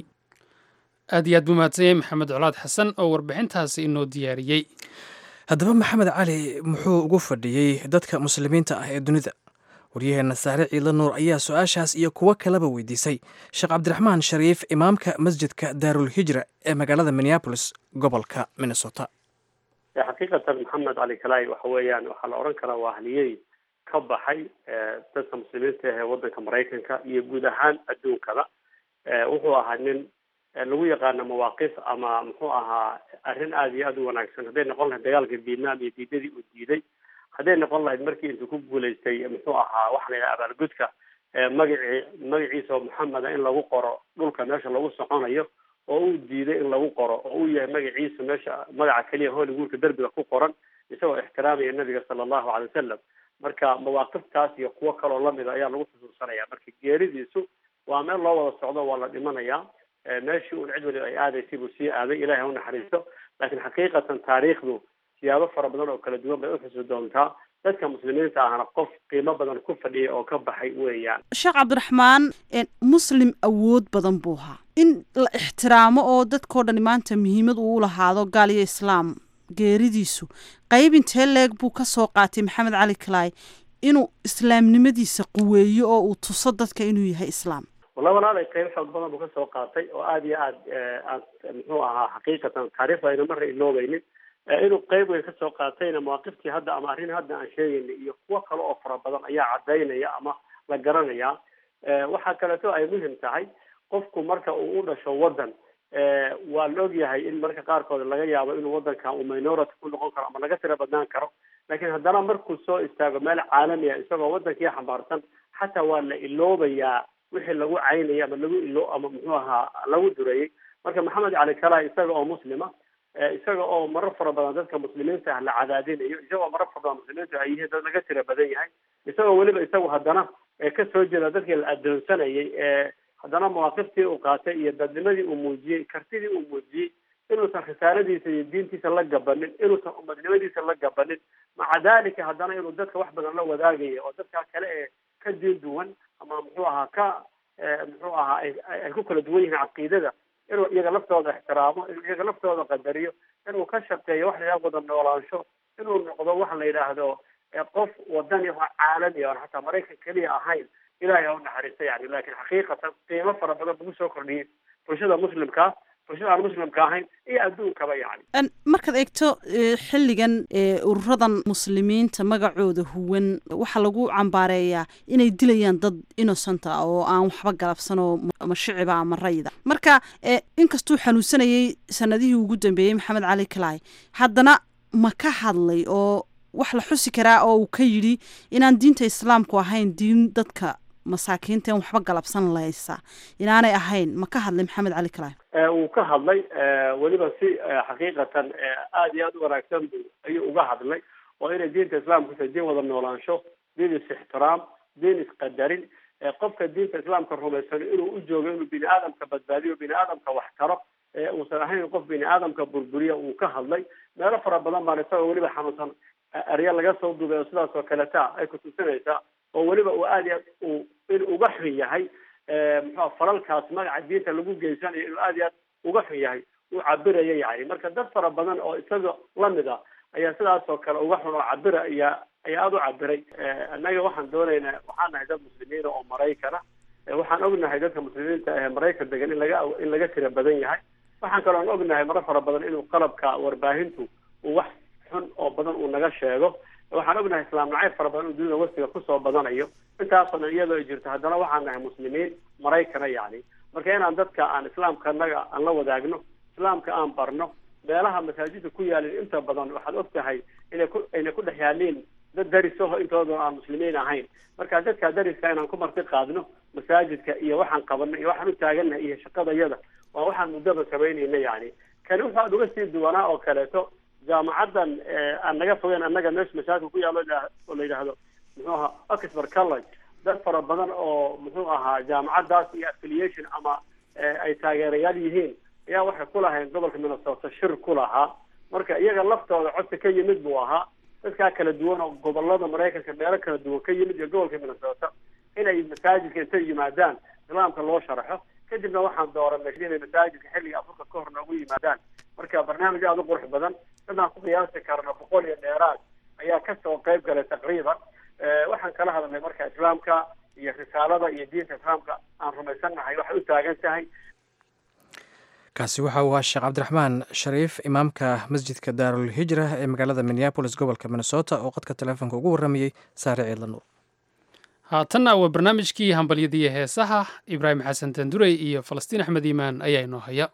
aad iyo aad buu mahadsan yahay maxamed colaad xasan oo warbixintaasi inoo diyaariyey haddaba maxamed cali muxuu ugu fadhiyey dadka muslimiinta ah ee dunida waryaheenna saare ciidla nuur ayaa su-aashaas iyo kuwo kaleba weydiisay sheekh cabdiraxmaan shariif imaamka masjidka daarul hijra ee magaalada minneabolis gobolka minnesota xaqiiqatan maxamed cali kalaay waxa weeyaan waxaa la odhan karaa waa haliyey ka baxay dadka muslimiinta ah ee waddanka maraykanka iyo guud ahaan adduunkada wuxuu ahaa nin lagu yaqaano mawaaqif ama muxuu ahaa arrin aada iyo aada u wanaagsan hadday noqon lahayd dagaalka vietnam iyo diidadii uu diiday hadday noqon lahayd markii intuu ku guulaystay muxuu ahaa waxa la yidhaha abaalgudka magacii magaciisa oo maxameda in lagu qoro dhulka meesha lagu soconayo oo uu diiday in lagu qoro oo uu yahay magaciisa meesha magaca keliya hollywoodka derbiga ku qoran isagoo ixtiraamaya nabiga sala allahu calay wasalam marka mawaaqiftaas iyo kuwo kaloo lamida ayaa lagu xusuusanaya marka geeridiisu waa meel loo wada socdo waa la dhimanayaa meeshii uun cid waliba ay aadaysay buu sii aaday ilahay ha u naxariisto laakiin xaqiiqatan taariikhdu siyaabo fara badan oo kala duwan bay uxusi doontaa dadka muslimiinta ahna qof qiimo badan ku fadhiya oo ka baxay weeyaan sheekh cabdiraxmaan muslim awood badan buu ahaa in la ixtiraamo oo dadkao dhan maanta muhiimad uu lahaado gaal iyo islaam geeridiisu qayb intee leeg buu ka soo qaatay maxamed cali kalaay inuu islaamnimadiisa quweeyo oo uu tuso dadka inuu yahay islaam wallahi walaalay qayb xoog badan buu kasoo qaatay oo aada iyo aad aad muxuu ahaa xaqiiqatan taariikhda ayna marna iloobaynin inuu qayb weyn kasoo qaatayna mawaaqiftii hadda ama arrin hadda aan sheegaynay iyo kuwo kale oo fara badan ayaa cadaynaya ama la garanaya waxaa kaleeto ay muhim tahay qofku marka uu u dhasho waddan waa la ogyahay in marka qaarkood laga yaabo inuu waddanka uu minority ku noqon karo ama laga tira badnaan karo laakiin haddana markuu soo istaago meel caalami ah isagoo waddankii xambaarsan xataa waa la iloobayaa wixii lagu caynayay ama lagu ilo ama muxuu ahaa lagu dureeyey marka maxamed cali kala isaga oo muslima isaga oo marar fara badan dadka muslimiinta ah la cadaadinayo isagoo marar fara badan muslimiinta ay yihiin dad laga tira badan yahay isagoo weliba isagu haddana kasoo jeeda dadkii la adoonsanayay ee haddana mawaaqiftii uu qaatay iyo dadnimadii uu muujiyey kartidii uu muujiyey inuusan risaaladiisa iyo diintiisa la gabanin inuusan umadnimadiisa la gabanin maca dalika haddana inuu dadka wax badan la wadaagayo oo dadka kale ee ka diin duwan ama muxuu ahaa ka muxuu ahaa ay ku kala duwan yihiin caqiidada inuu iyaga laftooda ixtiraamo inuu iyaga laftooda qadariyo inuu ka shaqeeyo wax la yidhaha wada noolaansho inuu noqdo waxa la yidhaahdo qof wadani oo caalami oon xataa maraykan keliya ahayn ilahay ha u naxariista yani laakiin xaqiiqatan qiimo fara badan buu soo kordhiyey bulshada muslimka bulshada aan muslimka ahayn iyo adduunkaba yani markaad eegto xilligan ururadan muslimiinta magacooda huwan waxaa lagu cambaareeyaa inay dilayaan dad innocent ah oo aan waxba galabsan oo ama shiciba ama rayda marka inkastuu xanuunsanayay sanadihii ugu dambeeyey maxamed cali kalaay haddana ma ka hadlay oo wax la xusi karaa oo uu ka yidhi inaan diinta islaamku ahayn diin dadka masaakiinta in waxba galabsan laysa inaanay ahayn ma ka hadlay maxamed cali kalaay wuu ka hadlay weliba si xaqiiqatan aada iyo aada u wanaagsan bu ayuu uga hadlay oo inay diinta islaamku tahay diin wada noolaansho diin is-ixtiraam diin isqadarin qofka diinta islaamka rumaysano inuu u joogo inuu bini aadamka badbaadiyo bini aadamka wax taro uusan ahayn qof bini aadamka burburiya uu ka hadlay meelo fara badan baan isagoo weliba xanuunsan erya laga soo duubay oo sidaas oo kaleta ay kutusinaysaa oo weliba uu aada iyo aad uu in uga xun yahay muxua falalkaas magaca diinta lagu geysanayo inuu aada iyo aad uga xun yahay uu cabiraya yani marka dad fara badan oo isaga lamid a ayaa sidaas oo kale uga xun oo cabira ayaa ayaa aada u cabiray annaga waxaan doonaynaa waxaan nahay dad muslimiina oo maraykana waxaan ognahay dadka muslimiinta ee maraykan degan in laga in laga tira badan yahay waxaan kaloon ognahay maro fara badan inuu qalabka warbaahintu uu wax xun oo badan uu naga sheego waxaan ognahay islaam nacayb fara badan oo dunida westiga kusoo badanayo intaasoo dhan iyadoo ay jirto haddana waxaan nahay muslimiin maraykana yacni marka inaan dadka aan islaamka annaga aan la wadaagno islaamka aan barno meelaha masaajidda ku yaalin inta badan waxaad og tahay inay ku ayna ku dhex yaaliin dad darisaho intooda aan muslimiin ahayn marka dadka dariska inaan ku marti qaadno masaajidka iyo waxaan qabanay iyo waxaan u taagannahay iyo shaqadayada waa waxaan muddaba samaynayna yani kani waxaad uga sii duwanaa oo kaleeto jaamacaddan aan naga fogeyn annaga meesha masaajidka ku yaalo oo la yidhaahdo muxuu ahaa oxford college dad fara badan oo muxuu ahaa jaamacaddaas iyo affiliation ama ay taageerayaal yihiin ayaa waxay ku lahayn gobolka minnesota shir ku lahaa marka iyaga laftooda codsi ka yimid buu ahaa dadkaa kala duwan oo gobolada maraykanka meelo kala duwan ka yimid iyo gobolka minnesota inay masaajidka intay yimaadaan islaamka loo sharaxo kadibna waxaan dooranay inay masaajidka xilliga afurka ka hor noogu yimaadaan marka barnaamij aada u qurux badan dadaan ku qiyaasi karna boqol iyo dheeraad ayaa kasoo qayb galay taqriiban waxaan kala hadalnay marka islaamka iyo risaalada iyo diinta islaamka aan rumaysannahay waxay u taagan tahay kaasi waxa uu ahaa sheekh cabdiraxmaan shariif imaamka masjidka daarul hijra ee magaalada minneabolis gobolka minnesota oo qadka teleefonka ugu warramayey saare ciidla nuur haatanna waa barnaamijkii hambalyadiiyo heesaha ibraahim xasan tandurey iyo falastiin axmed iimaan ayaa inoo haya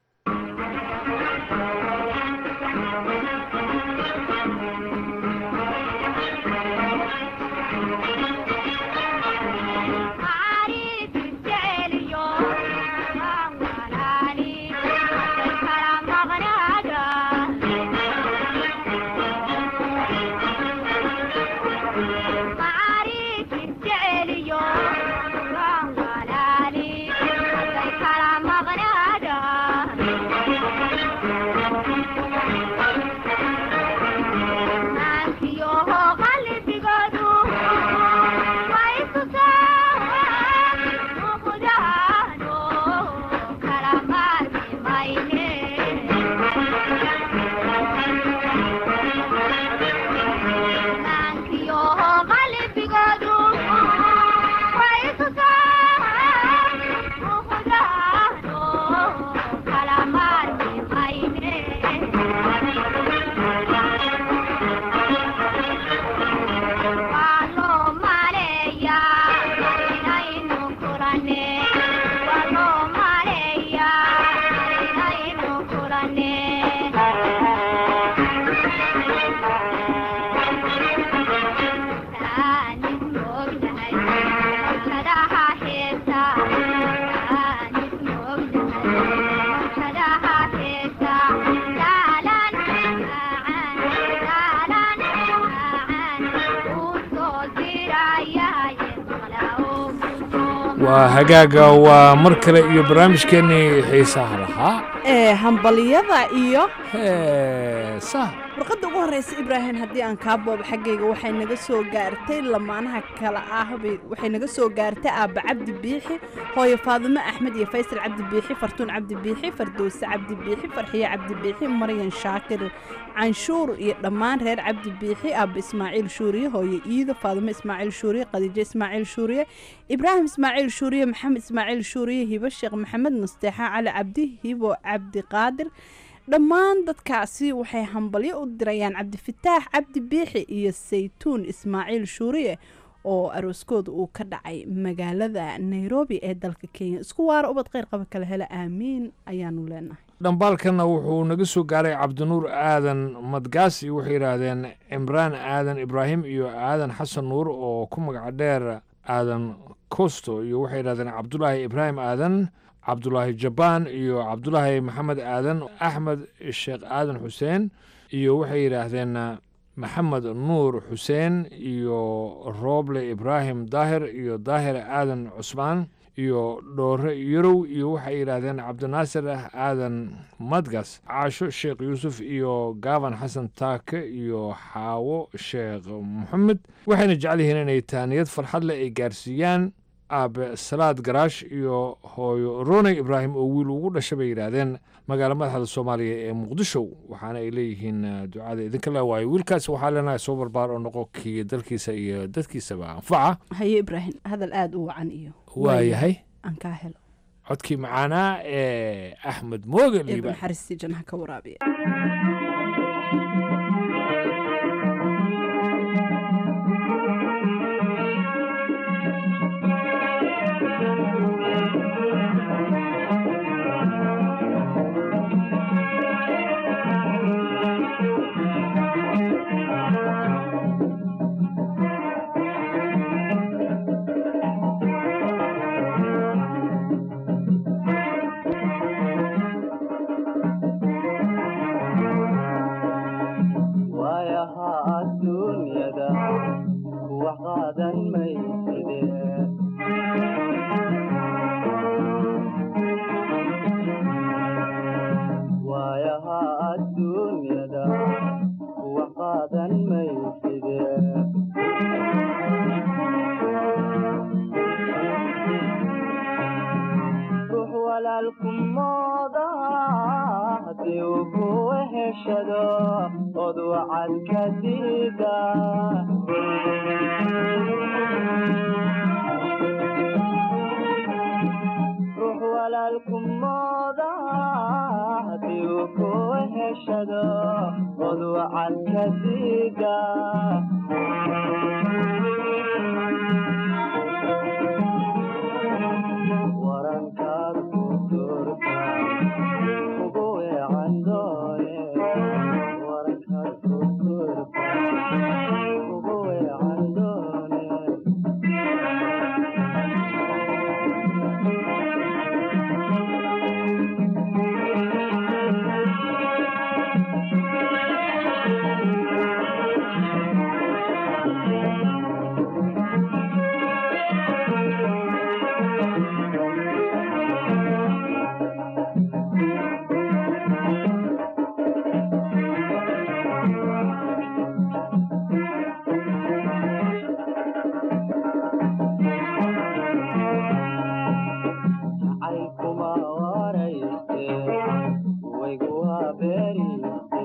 waa hagaaga waa mar kale iyo barnaamijkeennii xiisaha lahaa ee hambaliyada iyo heesaha warqadda ugu horreysa ibraahim haddii aan kaa boobo xaggayga waxay naga soo gaartay lamaanaha kale ah waxay naga soo gaartay aabba cabdi biixi hooyo faadimo axmed iyo faysal cabdi biixi fartuun cabdi biixi fardowse cabdi biixi farxiye cabdi biixi maryan shaakir canshuur iyo dhammaan reer cabdi biixi aabba ismaaciil shuuriye hooyo iido faadimo ismaaciil shuuriye khadiijo ismaaciil shuuriye ibraahim ismaaciil shuuriye maxamed ismaaciil shuuriye hibo sheekh maxamed nasteexa cali cabdi hibo cabdi qaadir dhammaan dadkaasi waxay hambalyo u dirayaan cabdifataax cabdi biixi iyo saytuun ismaaciil shuuriye oo arooskooda uu ka dhacay magaalada nairobi ee dalka kenya isku waara ubad kheyr qaba kala hela aamiin ayaanu leenahay dhambaalkanna wuxuu naga soo gaaray cabdinuur aadan madgaasi waxay yidhaahdeen cimraan aadan ibraahim iyo aadan xasan nuur oo ku magaca dheer aadan kosto iyo waxay yidhahdeen cabdulaahi ibraahim aadan cabdulaahi jabaan iyo cabdulaahi maxamed aadan axmed sheekh aadan xuseen iyo waxay yidhaahdeen maxamed nuur xuseen iyo rooble ibraahim daahir iyo daahir aadan cusmaan iyo dhoore yarow iyo waxay yidhaahdeen cabdinaasir aadan madgas caasho sheekh yuusuf iyo gaaban xasan taake iyo xaawo sheekh moxamed waxayna jecel yihiin inay taaniyad farxad leh ay gaarsiiyaan aabe salaad garaash iyo hooyo roney ibraahim oo wiil ugu dhasha bay yidhaahdeen magaalo madaxda soomaaliya ee muqdisho waxaana ay leeyihiin ducada idinka le waayo wiilkaas waxaa leenahay soo barbaar oo noqo kii dalkiisa iyo dadkiisaba anfaca haye ibraahim hadal aada u wacan iyo waayahay aan kaa helo codkii macaanaa ee axmed mooge liiba naxariistii jannaha ka waraabiya wax qaadan mayside waayaha adduunyada wax qaadan mayside ruux walaalku moodaha haddii uu ku heshado od wacad ka diida ruux walaalku moodaha haddii uu ku heshado od wacad ka diida warankaad ku turta ugu weecan doone warankaad ku turta ugu weecan doone jacaylkuma warayste waygu waa beeriste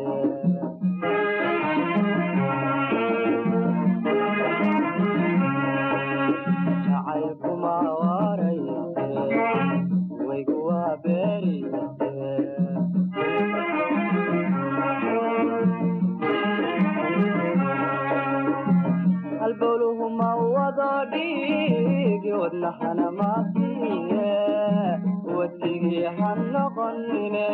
jacaylkuma warayste waygu waa beeriste halbowluhuma wado dhiigi wadnahana maasiye wadigii ha noqonine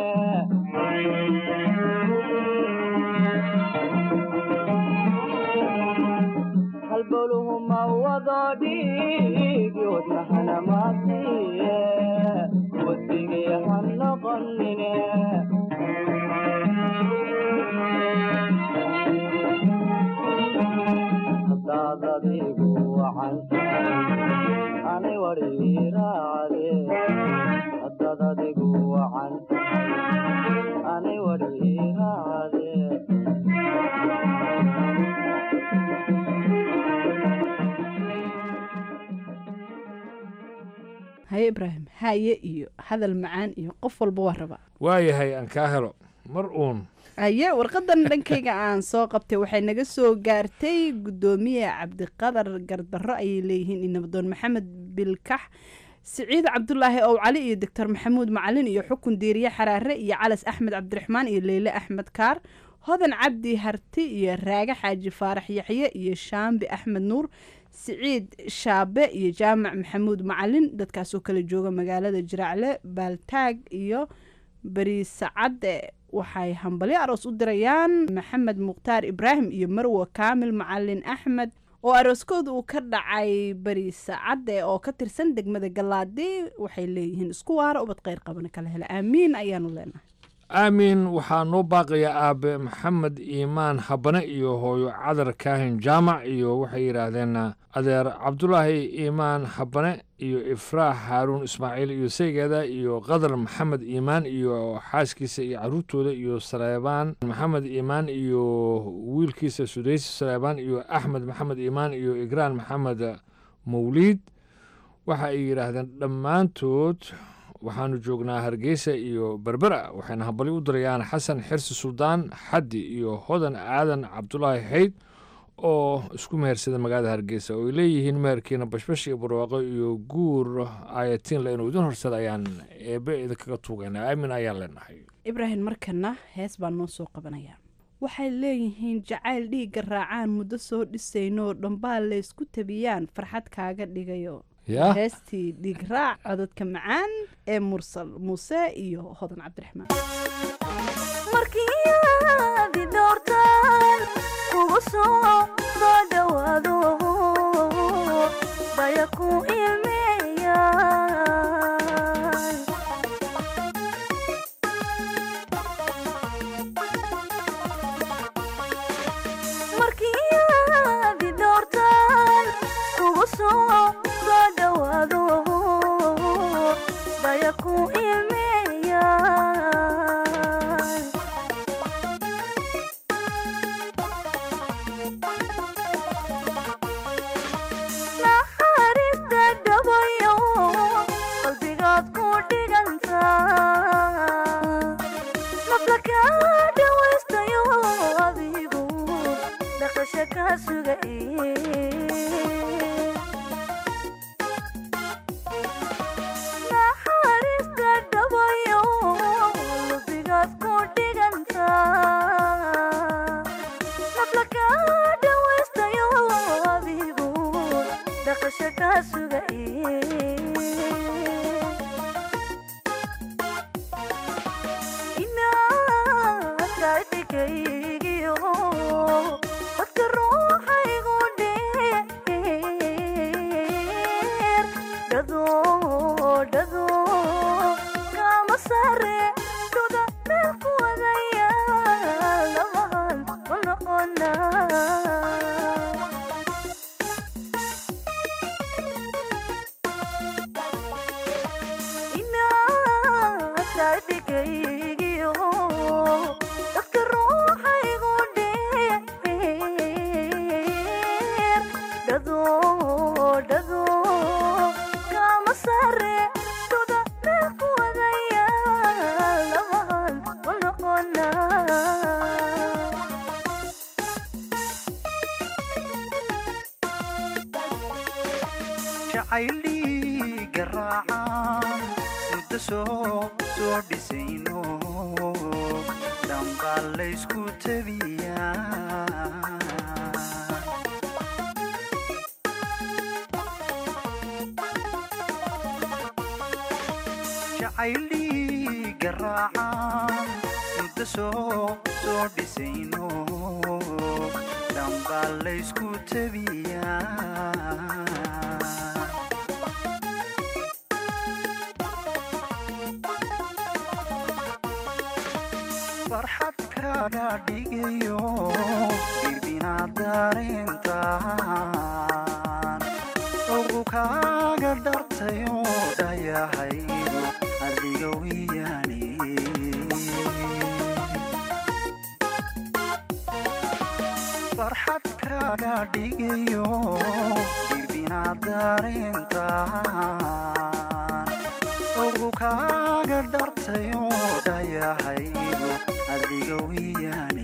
halbowluhuma wado dhiigi wadnahana maasiye wadigii ha noqonine hadaad adigu wacan tahay ani wadhiiraacde hadaad adigu wacan tahay ani wadhiiraacde haye ibraahim haye iyo hadal macaan iyo qof walba waa rabaa waayahay aan kaa helo mar uun haye warqadan dhankayga aan soo qabtay waxay naga soo gaartay guddoomiye cabdiqadar gardarro ayay leeyihiin iyo nabadoon maxamed bilkax siciid cabdulaahi ow cali iyo doctor maxamuud macalin iyo xukun diiriye xaraare iyo calas axmed cabdiraxmaan iyo leyle axmed kaar hodan cabdi harti iyo raage xaaji faarax yaxye iyo shaambi axmed nuur siciid shaabe iyo jaamac maxamuud macalin dadkaasoo kala jooga magaalada jiraacle baaltaag iyo beriisacadde waxay hambalyo aroos u dirayaan maxamed mukhtaar ibraahim iyo marwo kaamil macalin axmed oo arooskooda uu ka dhacay beriisacadde oo ka tirsan degmada galaadi waxay leeyihiin isku waara ubad kheyr qabana kala hela aamiin ayaanu leenahay aamin waxaa noo baaqaya aabe maxamed iimaan habane iyo hooyo cadar kaahin jaamac iyo waxay yidhaahdeen adeer cabdulaahi iimaan habane iyo ifraax haaruun ismaaciil iyo saygeeda iyo qadar maxamed iimaan iyo xaaskiisa iyo caruurtooda iyo saleebaan maxamed iimaan iyo wiilkiisa sudaysi saleebaan iyo axmed maxamed iimaan iyo igraan maxamed mawliid waxa ay yidhaahdeen dhammaantood waxaanu joognaa hargeysa iyo berbera waxayna hambalyo u dirayaan xasan xirsi suldaan xaddi iyo hodan aadan cabdulaahi xayd oo isku mehersada magaalada hargeysa oo ay leeyihiin meherkiina bashbash iyo barwaaqo iyo guur ayatiin inuu idin horsada ayaan eebe idinkaga tuugaynaa aamin ayaan leenahay ibraahim markana hees baan noo soo qabanaya waxay leeyihiin jacayl dhiigga raacaan muddo soo dhisayno dhambaa laysku tabiyaan farxad kaaga dhigayo yaa heestii dhiig raac codadka macaan ee mursal muuse iyo hodan cabdiraxmaan markiiadi doortaan kugu soo soo dhawaado baya ku ilmeeyaan markiiadi doortaan naxariista dhabayo lubigaad ku dhiganta nafla kaa dhawaystayo adigu dhaqasho kaa sugaye inaadkaadhigaygiyo dadka ruuxaygu dheer dhado dhado kama sare duda meel ku wadaya labahan u noqona inaadkaadhigaygiyo dadka ruuxaygu dheer dhado dhado kama sare duda meel ku wadaya labahan u noqona jacayli garaacan muddo soo soo dhisayno dhambaa laysku tabiyaa jacayli garaacan muddo soo soo dhisayno dhambaa laysku tabiyaa farxad kaga dhigayo irbinaad dareentaan ugu kaaga dhartayo dhayahaygu adiga wiyaane farxad kaga dhigayo irbinaad dareentaan ugu kaaga dhartayo dhayahaygu adiga wiyaane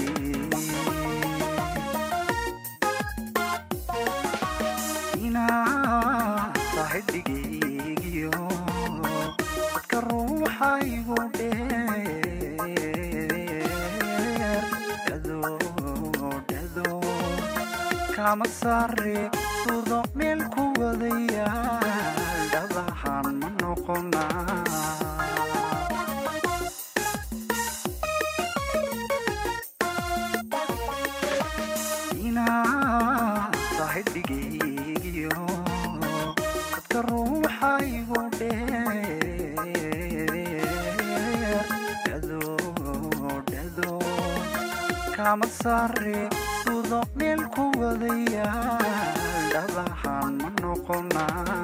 inaad tahay dhigaygiyo dadka ruuxaygu dheer dhado dhado kama sare dudo meel ku wadaya dhabahan ma noqonaa inaad tahay dhigaygiyo dadka ruuxaygu dheer dhado dhado kama sare dudo meel ku wadaya dhabahan ma noqonaa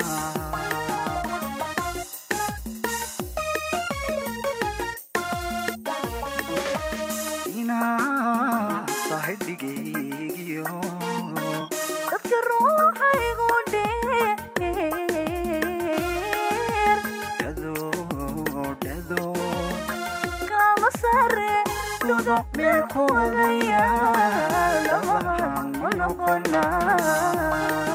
inaad tahay dhigaygiyo dadka ruuxaygu dheer dhado dhado kama sare duda meel ku wadaya labahan u noqonaa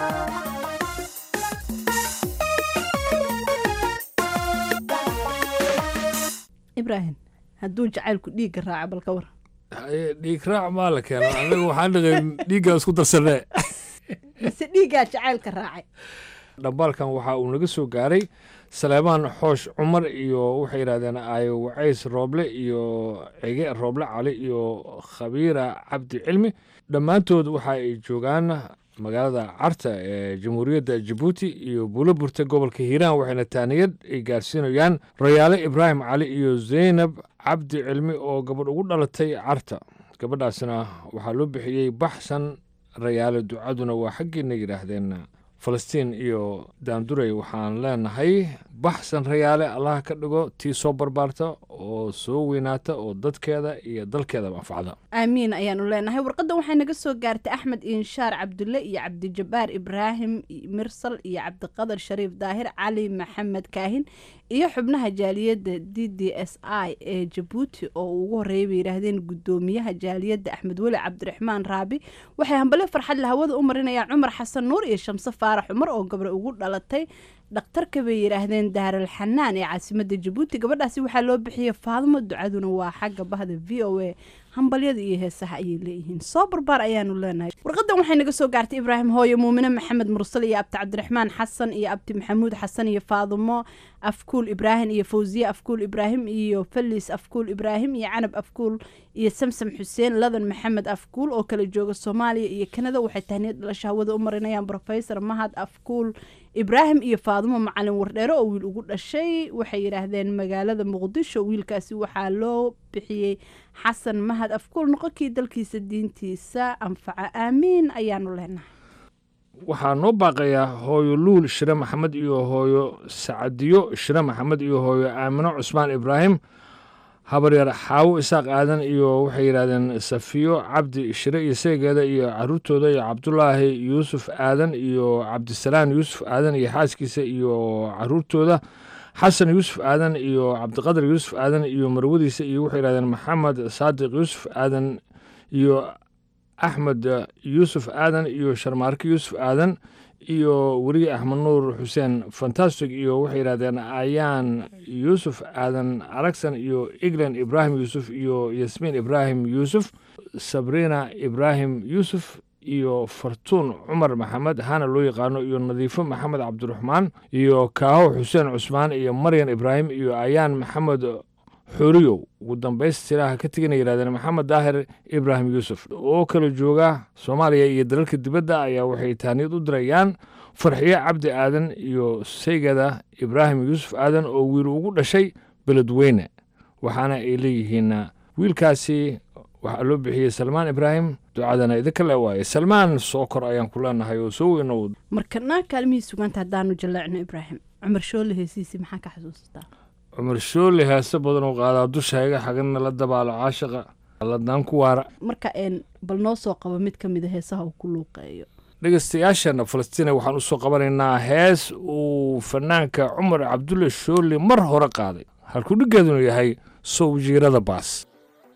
ibraahim hadduu jacaylku dhiigga raaco balka war Haye, dhiig raac maa la keena anaga waxaan dhaqayn dhiiggaa isku darsanee mise dhiiggaa jacaylka raacay dhambaalkan waxa uu naga soo gaaray saleemaan xoosh cumar iyo waxay yidhahdeen aayo wacays rooble iyo cege rooble cali iyo khabiira cabdi cilmi dhammaantood waxa ay joogaan magaalada carta ee jamhuuriyadda jabuuti iyo buuloburta gobolka hiiraan waxayna taaniyad ay gaarsiinayaan rayaale ibraahim cali iyo zaynab cabdi cilmi oo gabadh ugu dhalatay carta gabadhaasna waxaa loo bixiyey baxsan rayaale ducaduna waa xaggiina yidhaahdeen falastiin iyo daanduray waxaan leenahay baxsan rayaale allaha ka dhigo tii soo barbaarta oo soo weynaata oo dadkeeda iyo dalkeedaba anfacda aamiin ayaanu leenahay warqaddan waxay naga soo gaartay axmed inshaar cabdulle iyo cabdijabaar ibraahim mirsal iyo cabdiqadar shariif daahir cali maxamed kaahin iyo xubnaha jaaliyadda d d s i ee jabuuti oo uu ugu horreeyay bay yidhaahdeen guddoomiyaha jaaliyadda axmed weli cabdiraxmaan raabi waxay hambale farxad la hawada u marinayaan cumar xasan nuur iyo shamse faarax cumar oo gabre ugu dhalatay dhakhtarka bay yidhaahdeen daaral xanaan ee caasimada jabuuti gabadhaasi waxaa loo bixiyey faadmo ducaduna waa xagga bahda v o a hambalyada iyo heesaha ayay leeyihiin soo barbaar ayaanu leenahay warqadan waxay naga soo gaartay ibraahim hooye muumine maxamed mursal iyo abti cabdiraxmaan xasan iyo abti maxamuud xasan iyo faadumo afkuul ibraahim iyo fawsiye afkuul ibraahim iyo falis afkuul ibraahim iyo canab afkuul iyo samsam xuseen ladan maxamed afkuul oo kala jooga soomaaliya iyo kanada waxay tahniyad dhalasho hawada u marinayaan rofesor mahad afkuul ibraahim iyo faadumo macalin wardheere oo wiil ugu dhashay waxay yidhaahdeen magaalada muqdisho wiilkaasi waxaa loo bixiyey xasan mahad afkuul noqonkii dalkiisa diintiisa anfaca aamiin ayaanu leenahay waxaa noo baaqayaa hooyo luul shire maxamed iyo hooyo sacadiyo shire maxamed iyo hooyo aamino cusmaan ibraahim habaryar xaawo isaaq aadan iyo waxay yidhahdeen safiyo cabdi shire iyo seegeeda iyo caruurtooda iyo cabdulaahi yuusuf aadan iyo cabdisalaan yuusuf aadan iyo xaaskiisa iyo caruurtooda xasan yuusuf aadan iyo cabdiqadar yuusuf aadan iyo marwadiisa iyo waxay yidhahdeen maxamed saadiq yuusuf aadan iyo axmed yuusuf aadan iyo sharmaarke yuusuf aadan iyo weriye axmed nuur xuseen fantastic iyo waxay yidhahdeen ayaan yuusuf aadan aragsan iyo eglan ibraahim yuusuf iyo yasmiin ibraahim yuusuf sabriina ibraahim yuusuf iyo fartuun cumar maxamed hana loo yaqaano iyo nadiifo maxamed cabdiraxmaan iyo kaaho xuseen cusmaan iyo maryan ibraahim iyo ayaan maxamed xoriyow ugu dambaystiraha ka tegana yidhahdeen maxamed daahir ibraahim yuusuf oo kala jooga soomaaliya iyo dalalka dibadda ayaa waxay tahniyad u dirayaan farxiye cabdi aadan iyo seygada ibraahim yuusuf aadan oo wiil ugu dhashay beledweyne waxaana ay leeyihiin wiilkaasi waxaa loo bixiyey salmaan ibraahim ducadana idinka le waaye salmaan soo kor ayaan ku leenahay oo soo weynow markana kaalmihii suganta haddaanu jaleecno ibraahim cumar shoole heesiisi maxaa ka xasuusataa cumar shoole heese badan oo qaadaa dushayga xagana la dabaalo caashaqa ladnaan ku waara marka een bal noo soo qabo mid ka mida heesaha uu ku luuqeeyo dhegeystayaashana falastiina waxaan usoo qabanaynaa hees uu fanaanka cumar cabdulle shoole mar hore qaaday halkuu dhiggeedunu yahay sow jiirada baas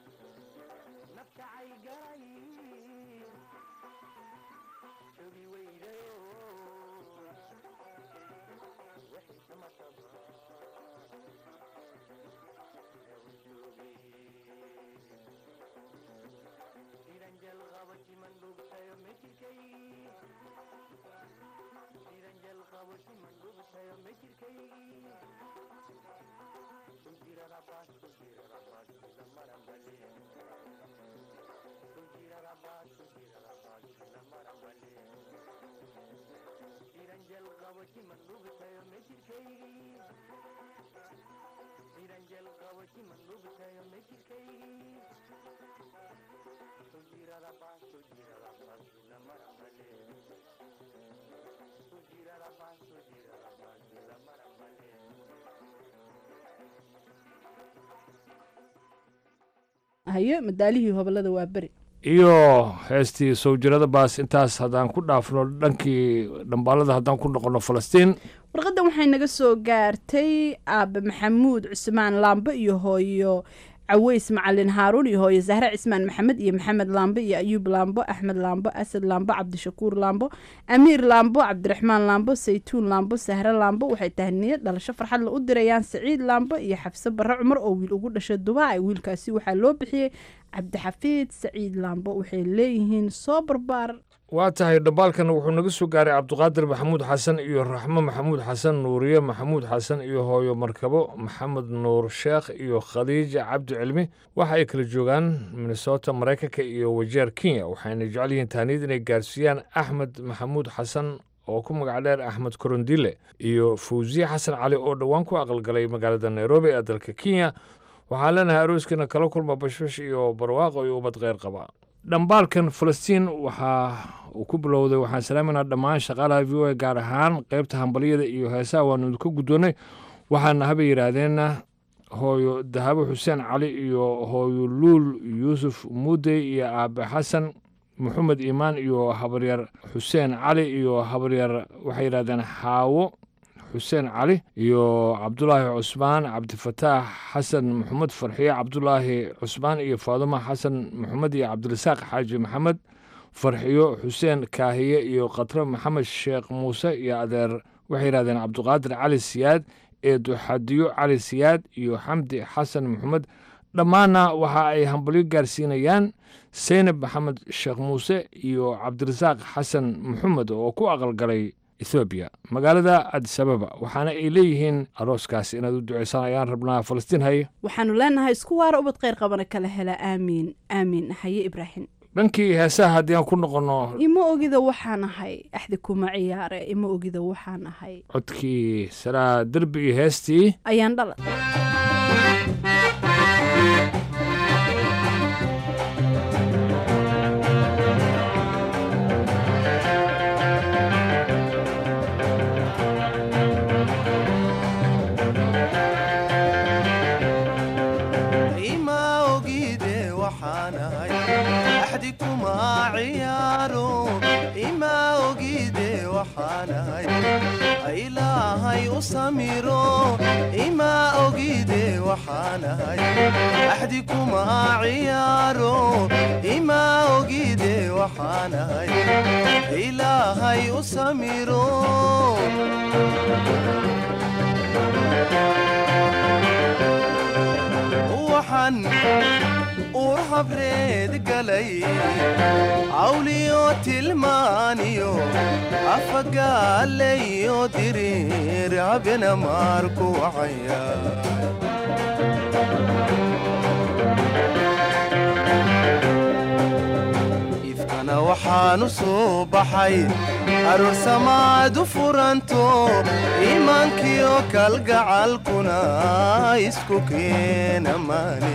hayo madaalihii hobolada waa beri iyo heestii sawjirada baas intaas haddaan ku dhaafno dhankii dhambaalada haddaan ku noqono falastiin warqaddan waxay naga soo gaartay aabe maxamuud cusmaan laambe iyo hooyo caweys macalin haaruun iyo hooyo zahre cismaan maxamed iyo maxamed laambe iyo ayuub laambo axmed laambo asad laambo cabdishakuur laambo amiir laambo cabdiraxmaan laambo saytuun laambo sahre laambo waxay tahniyad dhalasho farxad la u dirayaan saciid laambo iyo xafse barre cumar oo wiil ugu dhashay dubaay wiilkaasi waxaa loo bixiyey cabdixafiid saciid laambo waxay leeyihiin soo barbaar waa tahay dhambaalkan wuxuu naga soo gaaray cabdiqaadir maxamuud xasan iyo raxmo maxamuud xasan nuuriye maxamuud xasan iyo hooyo markabo maxamed nuur sheekh iyo khadiija cabdi cilmi waxa ay kala joogaan minnesota maraykanka iyo wajeer kenya waxayna jecel yihiin tahniyad inay gaarsiiyaan axmed maxamuud xasan oo ku magac dheer axmed korondile iyo fawsiye xasan cali oo dhowaan ku aqalgalay magaalada nairobi ee dalka kenya waxaan leenahay arooskiina kala kulma bashbash iyo barwaaqo iyo ubad kheyr qaba dhambaalkan falastiin waxaa uu ku bilowday waxaan salaaminaa dhammaan shaqaalaha v o a gaar ahaan qaybta hambalyada iyo heesaha waanu idinka guddoonnay waxaana habay yidhaahdeenna hooyo dahabo xuseen cali iyo hooyo luul yuusuf muudey iyo aabe xasan maxamed iimaan iyo habaryar xuseen cali iyo habaryar waxay yidhahdeen xaawo xuseen cali iyo cabdulaahi cusmaan cabdifataax xasan maxamed farxiye cabdulaahi cusmaan iyo faadumo xasan maxamed iyo cabdirasaaq xaaji maxamed farxiyo xuseen kaahiye iyo khatre maxamed sheekh muuse iyo adeer waxay yidhahdeen cabdiqaadir cali siyaad eedu xadiyo cali siyaad iyo xamdi xasan maxamed dhammaanna waxa ay hambalyo gaarsiinayaan seynab maxamed sheekh muuse iyo cabdirasaaq xasan maxamed oo ku aqalgalay ethoobiya magaalada adisababa waxaana ay leeyihiin arooskaas inaad u duceysaan ayaan rabnaa falastiin haye waxaanu leenahay isku waara ubad kheyr qabana kala hela aamiin aamiin haye ibraahim dhankii heesaha haddii aan ku noqonno ima ogida waxaan ahay axdi kuma ciyaare ima ogida waxaan ahay codkii saraa derbi iyo heestii ayaan dhala ima ogide waxaan ahay axdi kuma ciyaaro ima ogide waxaan ahay ilaahay u samiro ima ogide waxaan ahay axdi kuma ciyaaro ima ogide waxaan ahay ilaahay u samiro waxaan uur habreed galay cawliyo tilmaaniyo afagaalayo diriir habena maarku wacaya ifkana waxaan u soo baxay aroor samaadu furanto iimaankiyo kalgacalkuna isku keena maane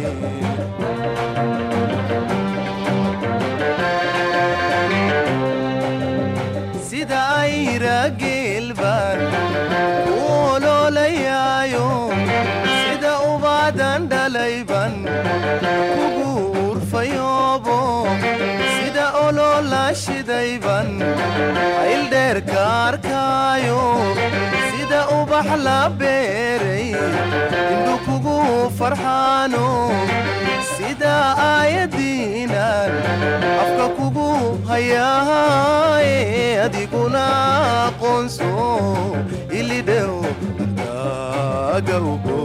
sida ayra geelbaan u oloolayaayo sida ubaadan dhalayban kugu urfayoobo sida oloola shidayban ayldheerka arkaayo sida ubax la beeray indhu kugu farxaano sida aayadiinan afka kugu hayaaye adiguna aqoonso ilidhew dagawgo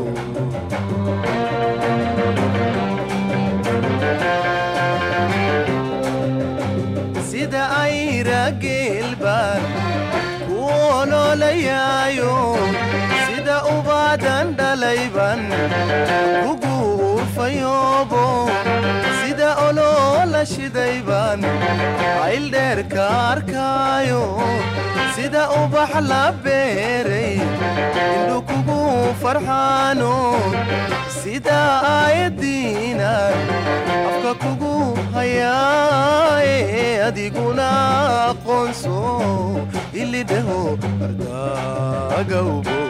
sida ayra geelbaan ku oloolayaayo sida ubaadan dhalayban kugu urfayoobo sida oloola shidayban ayldheerka arkaayo sida ubax la beeray indhu kugu farxaano sida aayadiinan afka kugu hayaaye adiguna aqoonso ilidheho ardagawbo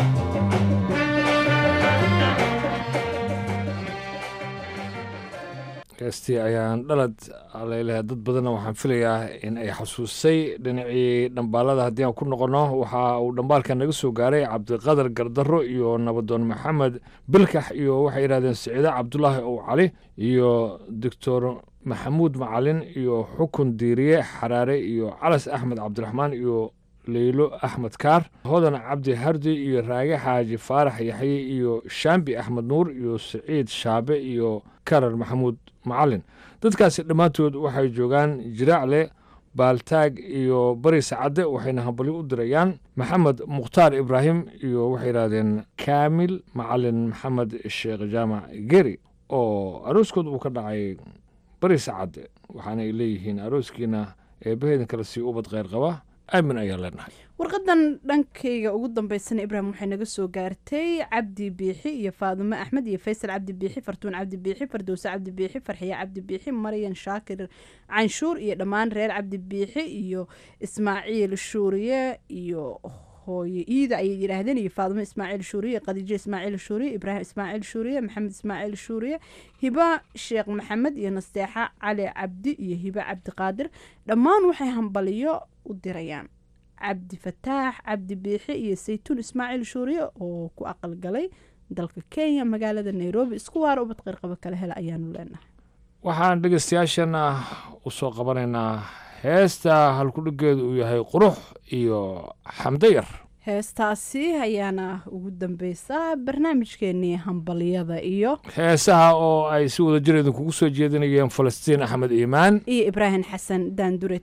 heestii ayaan dhalad aleylehe dad badanna waxaan filayaa in ay xasuusay dhinacii dhambaalada haddii aan ku noqonno waxa uu dhambaalka naga soo gaaray cabdiqadar gardarro iyo nabadoon maxamed bilkax iyo waxay yidhahdeen siciide cabdulaahi ow cali iyo doctor maxamuud macalin iyo xukun diiriye xaraare iyo calas axmed cabdiraxmaan iyo leylo axmed kaar hodan cabdi hardi iyo raage xaaji faarax yaxye iyo shaambi axmed nuur iyo siciid shaabe iyo karar maxamuud macalin dadkaasi dhammaantood waxay joogaan jiraacle baaltaag iyo bari sacadde waxayna hambalyo u dirayaan maxamed mukhtaar ibraahim iyo waxay yidhahdeen kaamil macalin maxamed sheekh jaamac geri oo arooskood uu ka dhacay bari sacadde waxaana ay leeyihiin arooskiina eebbaheedin kale sii ubad kheyr qaba aamin ayaan leenahay warqadan dhankayga ugu dambeysana ibraahim waxay naga soo gaartay cabdi biixi iyo faadumo axmed iyo faysal cabdi biixi fartuun cabdi biixi fardowse cabdi biixi farxiye cabdi biixi maryan shaakir canshuur iyo dhammaan reer cabdi biixi iyo ismaaciil shuuriye iyo hooye iida ayay yidhaahdeen iyo faadumo ismaaciil shuuriye khadiijo ismaaciil shuuriye ibraahim ismaaciil shuuriye maxamed ismaaciil shuuriye hiba sheekh maxamed iyo nasteexa cali cabdi iyo hiba cabdiqaadir dhammaan waxay hambaliyo u dirayaan cabdi fataax cabdi biixi iyo saytuun ismaaciil shuuriye oo ku aqalgalay dalka kenya magaalada nairobi isku waara ubad qeyrqaba kale hela ayaanu leenahay waxaan dhegeystayaashana u soo qabanaynaa heesta halkudhigeedu uu yahay qurux iyo xamdayar heestaasi ayaana ugu dambeysa barnaamijkeenii hambalyada iyo heesaha oo ay si wada jir idinkugu soo jeedinayeen falastiin axmed iimaan iyo ibraahim xasan daandured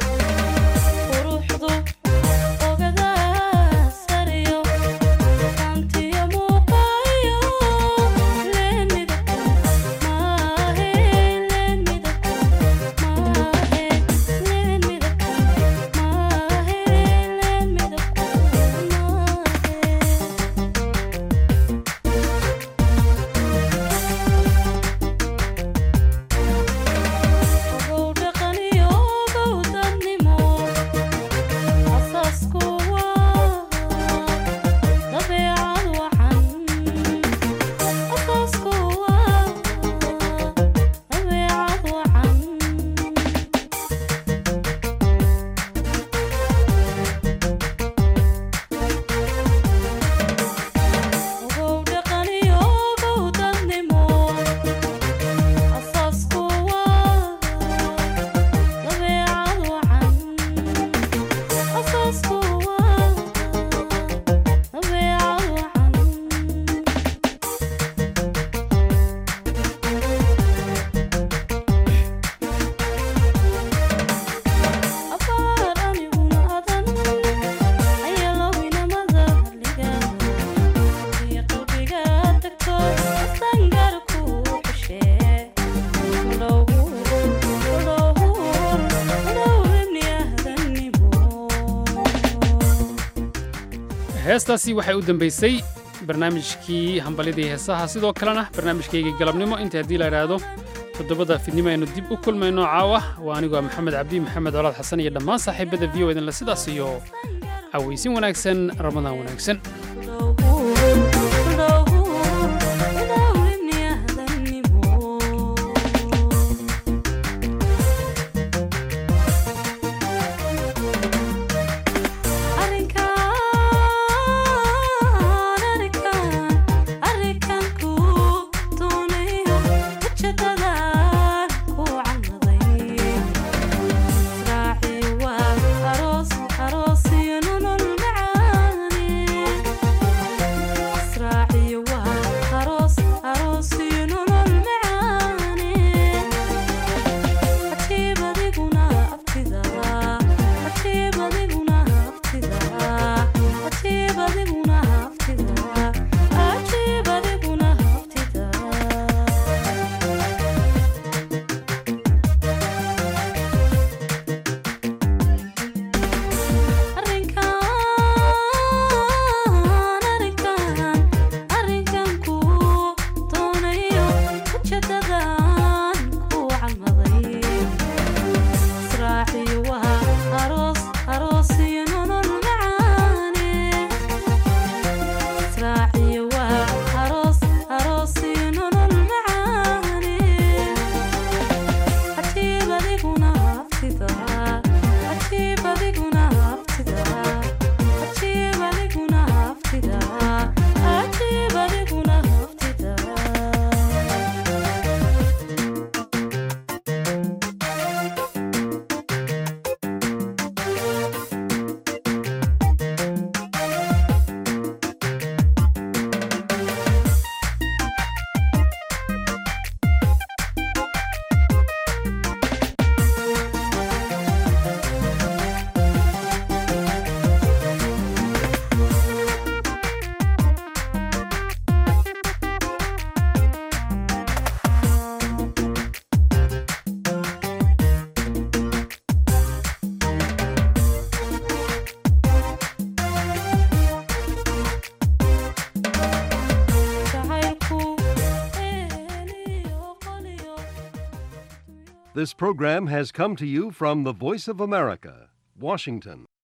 heestaasi waxay u dambaysay barnaamijkii hambalyadii heesaha sidoo kalena barnaamijkaygii galabnimo inta haddii la idhaahdo toddobada fidnimo aynu dib u kulmayno caawa waa anigoo maxamed cabdi maxamed colaad xasan iyo dhammaan saaxiibada v o idinle sidaas iyo cawaysin wanaagsan ramadaan wanaagsan This program has come to you from the Voice of America, Washington.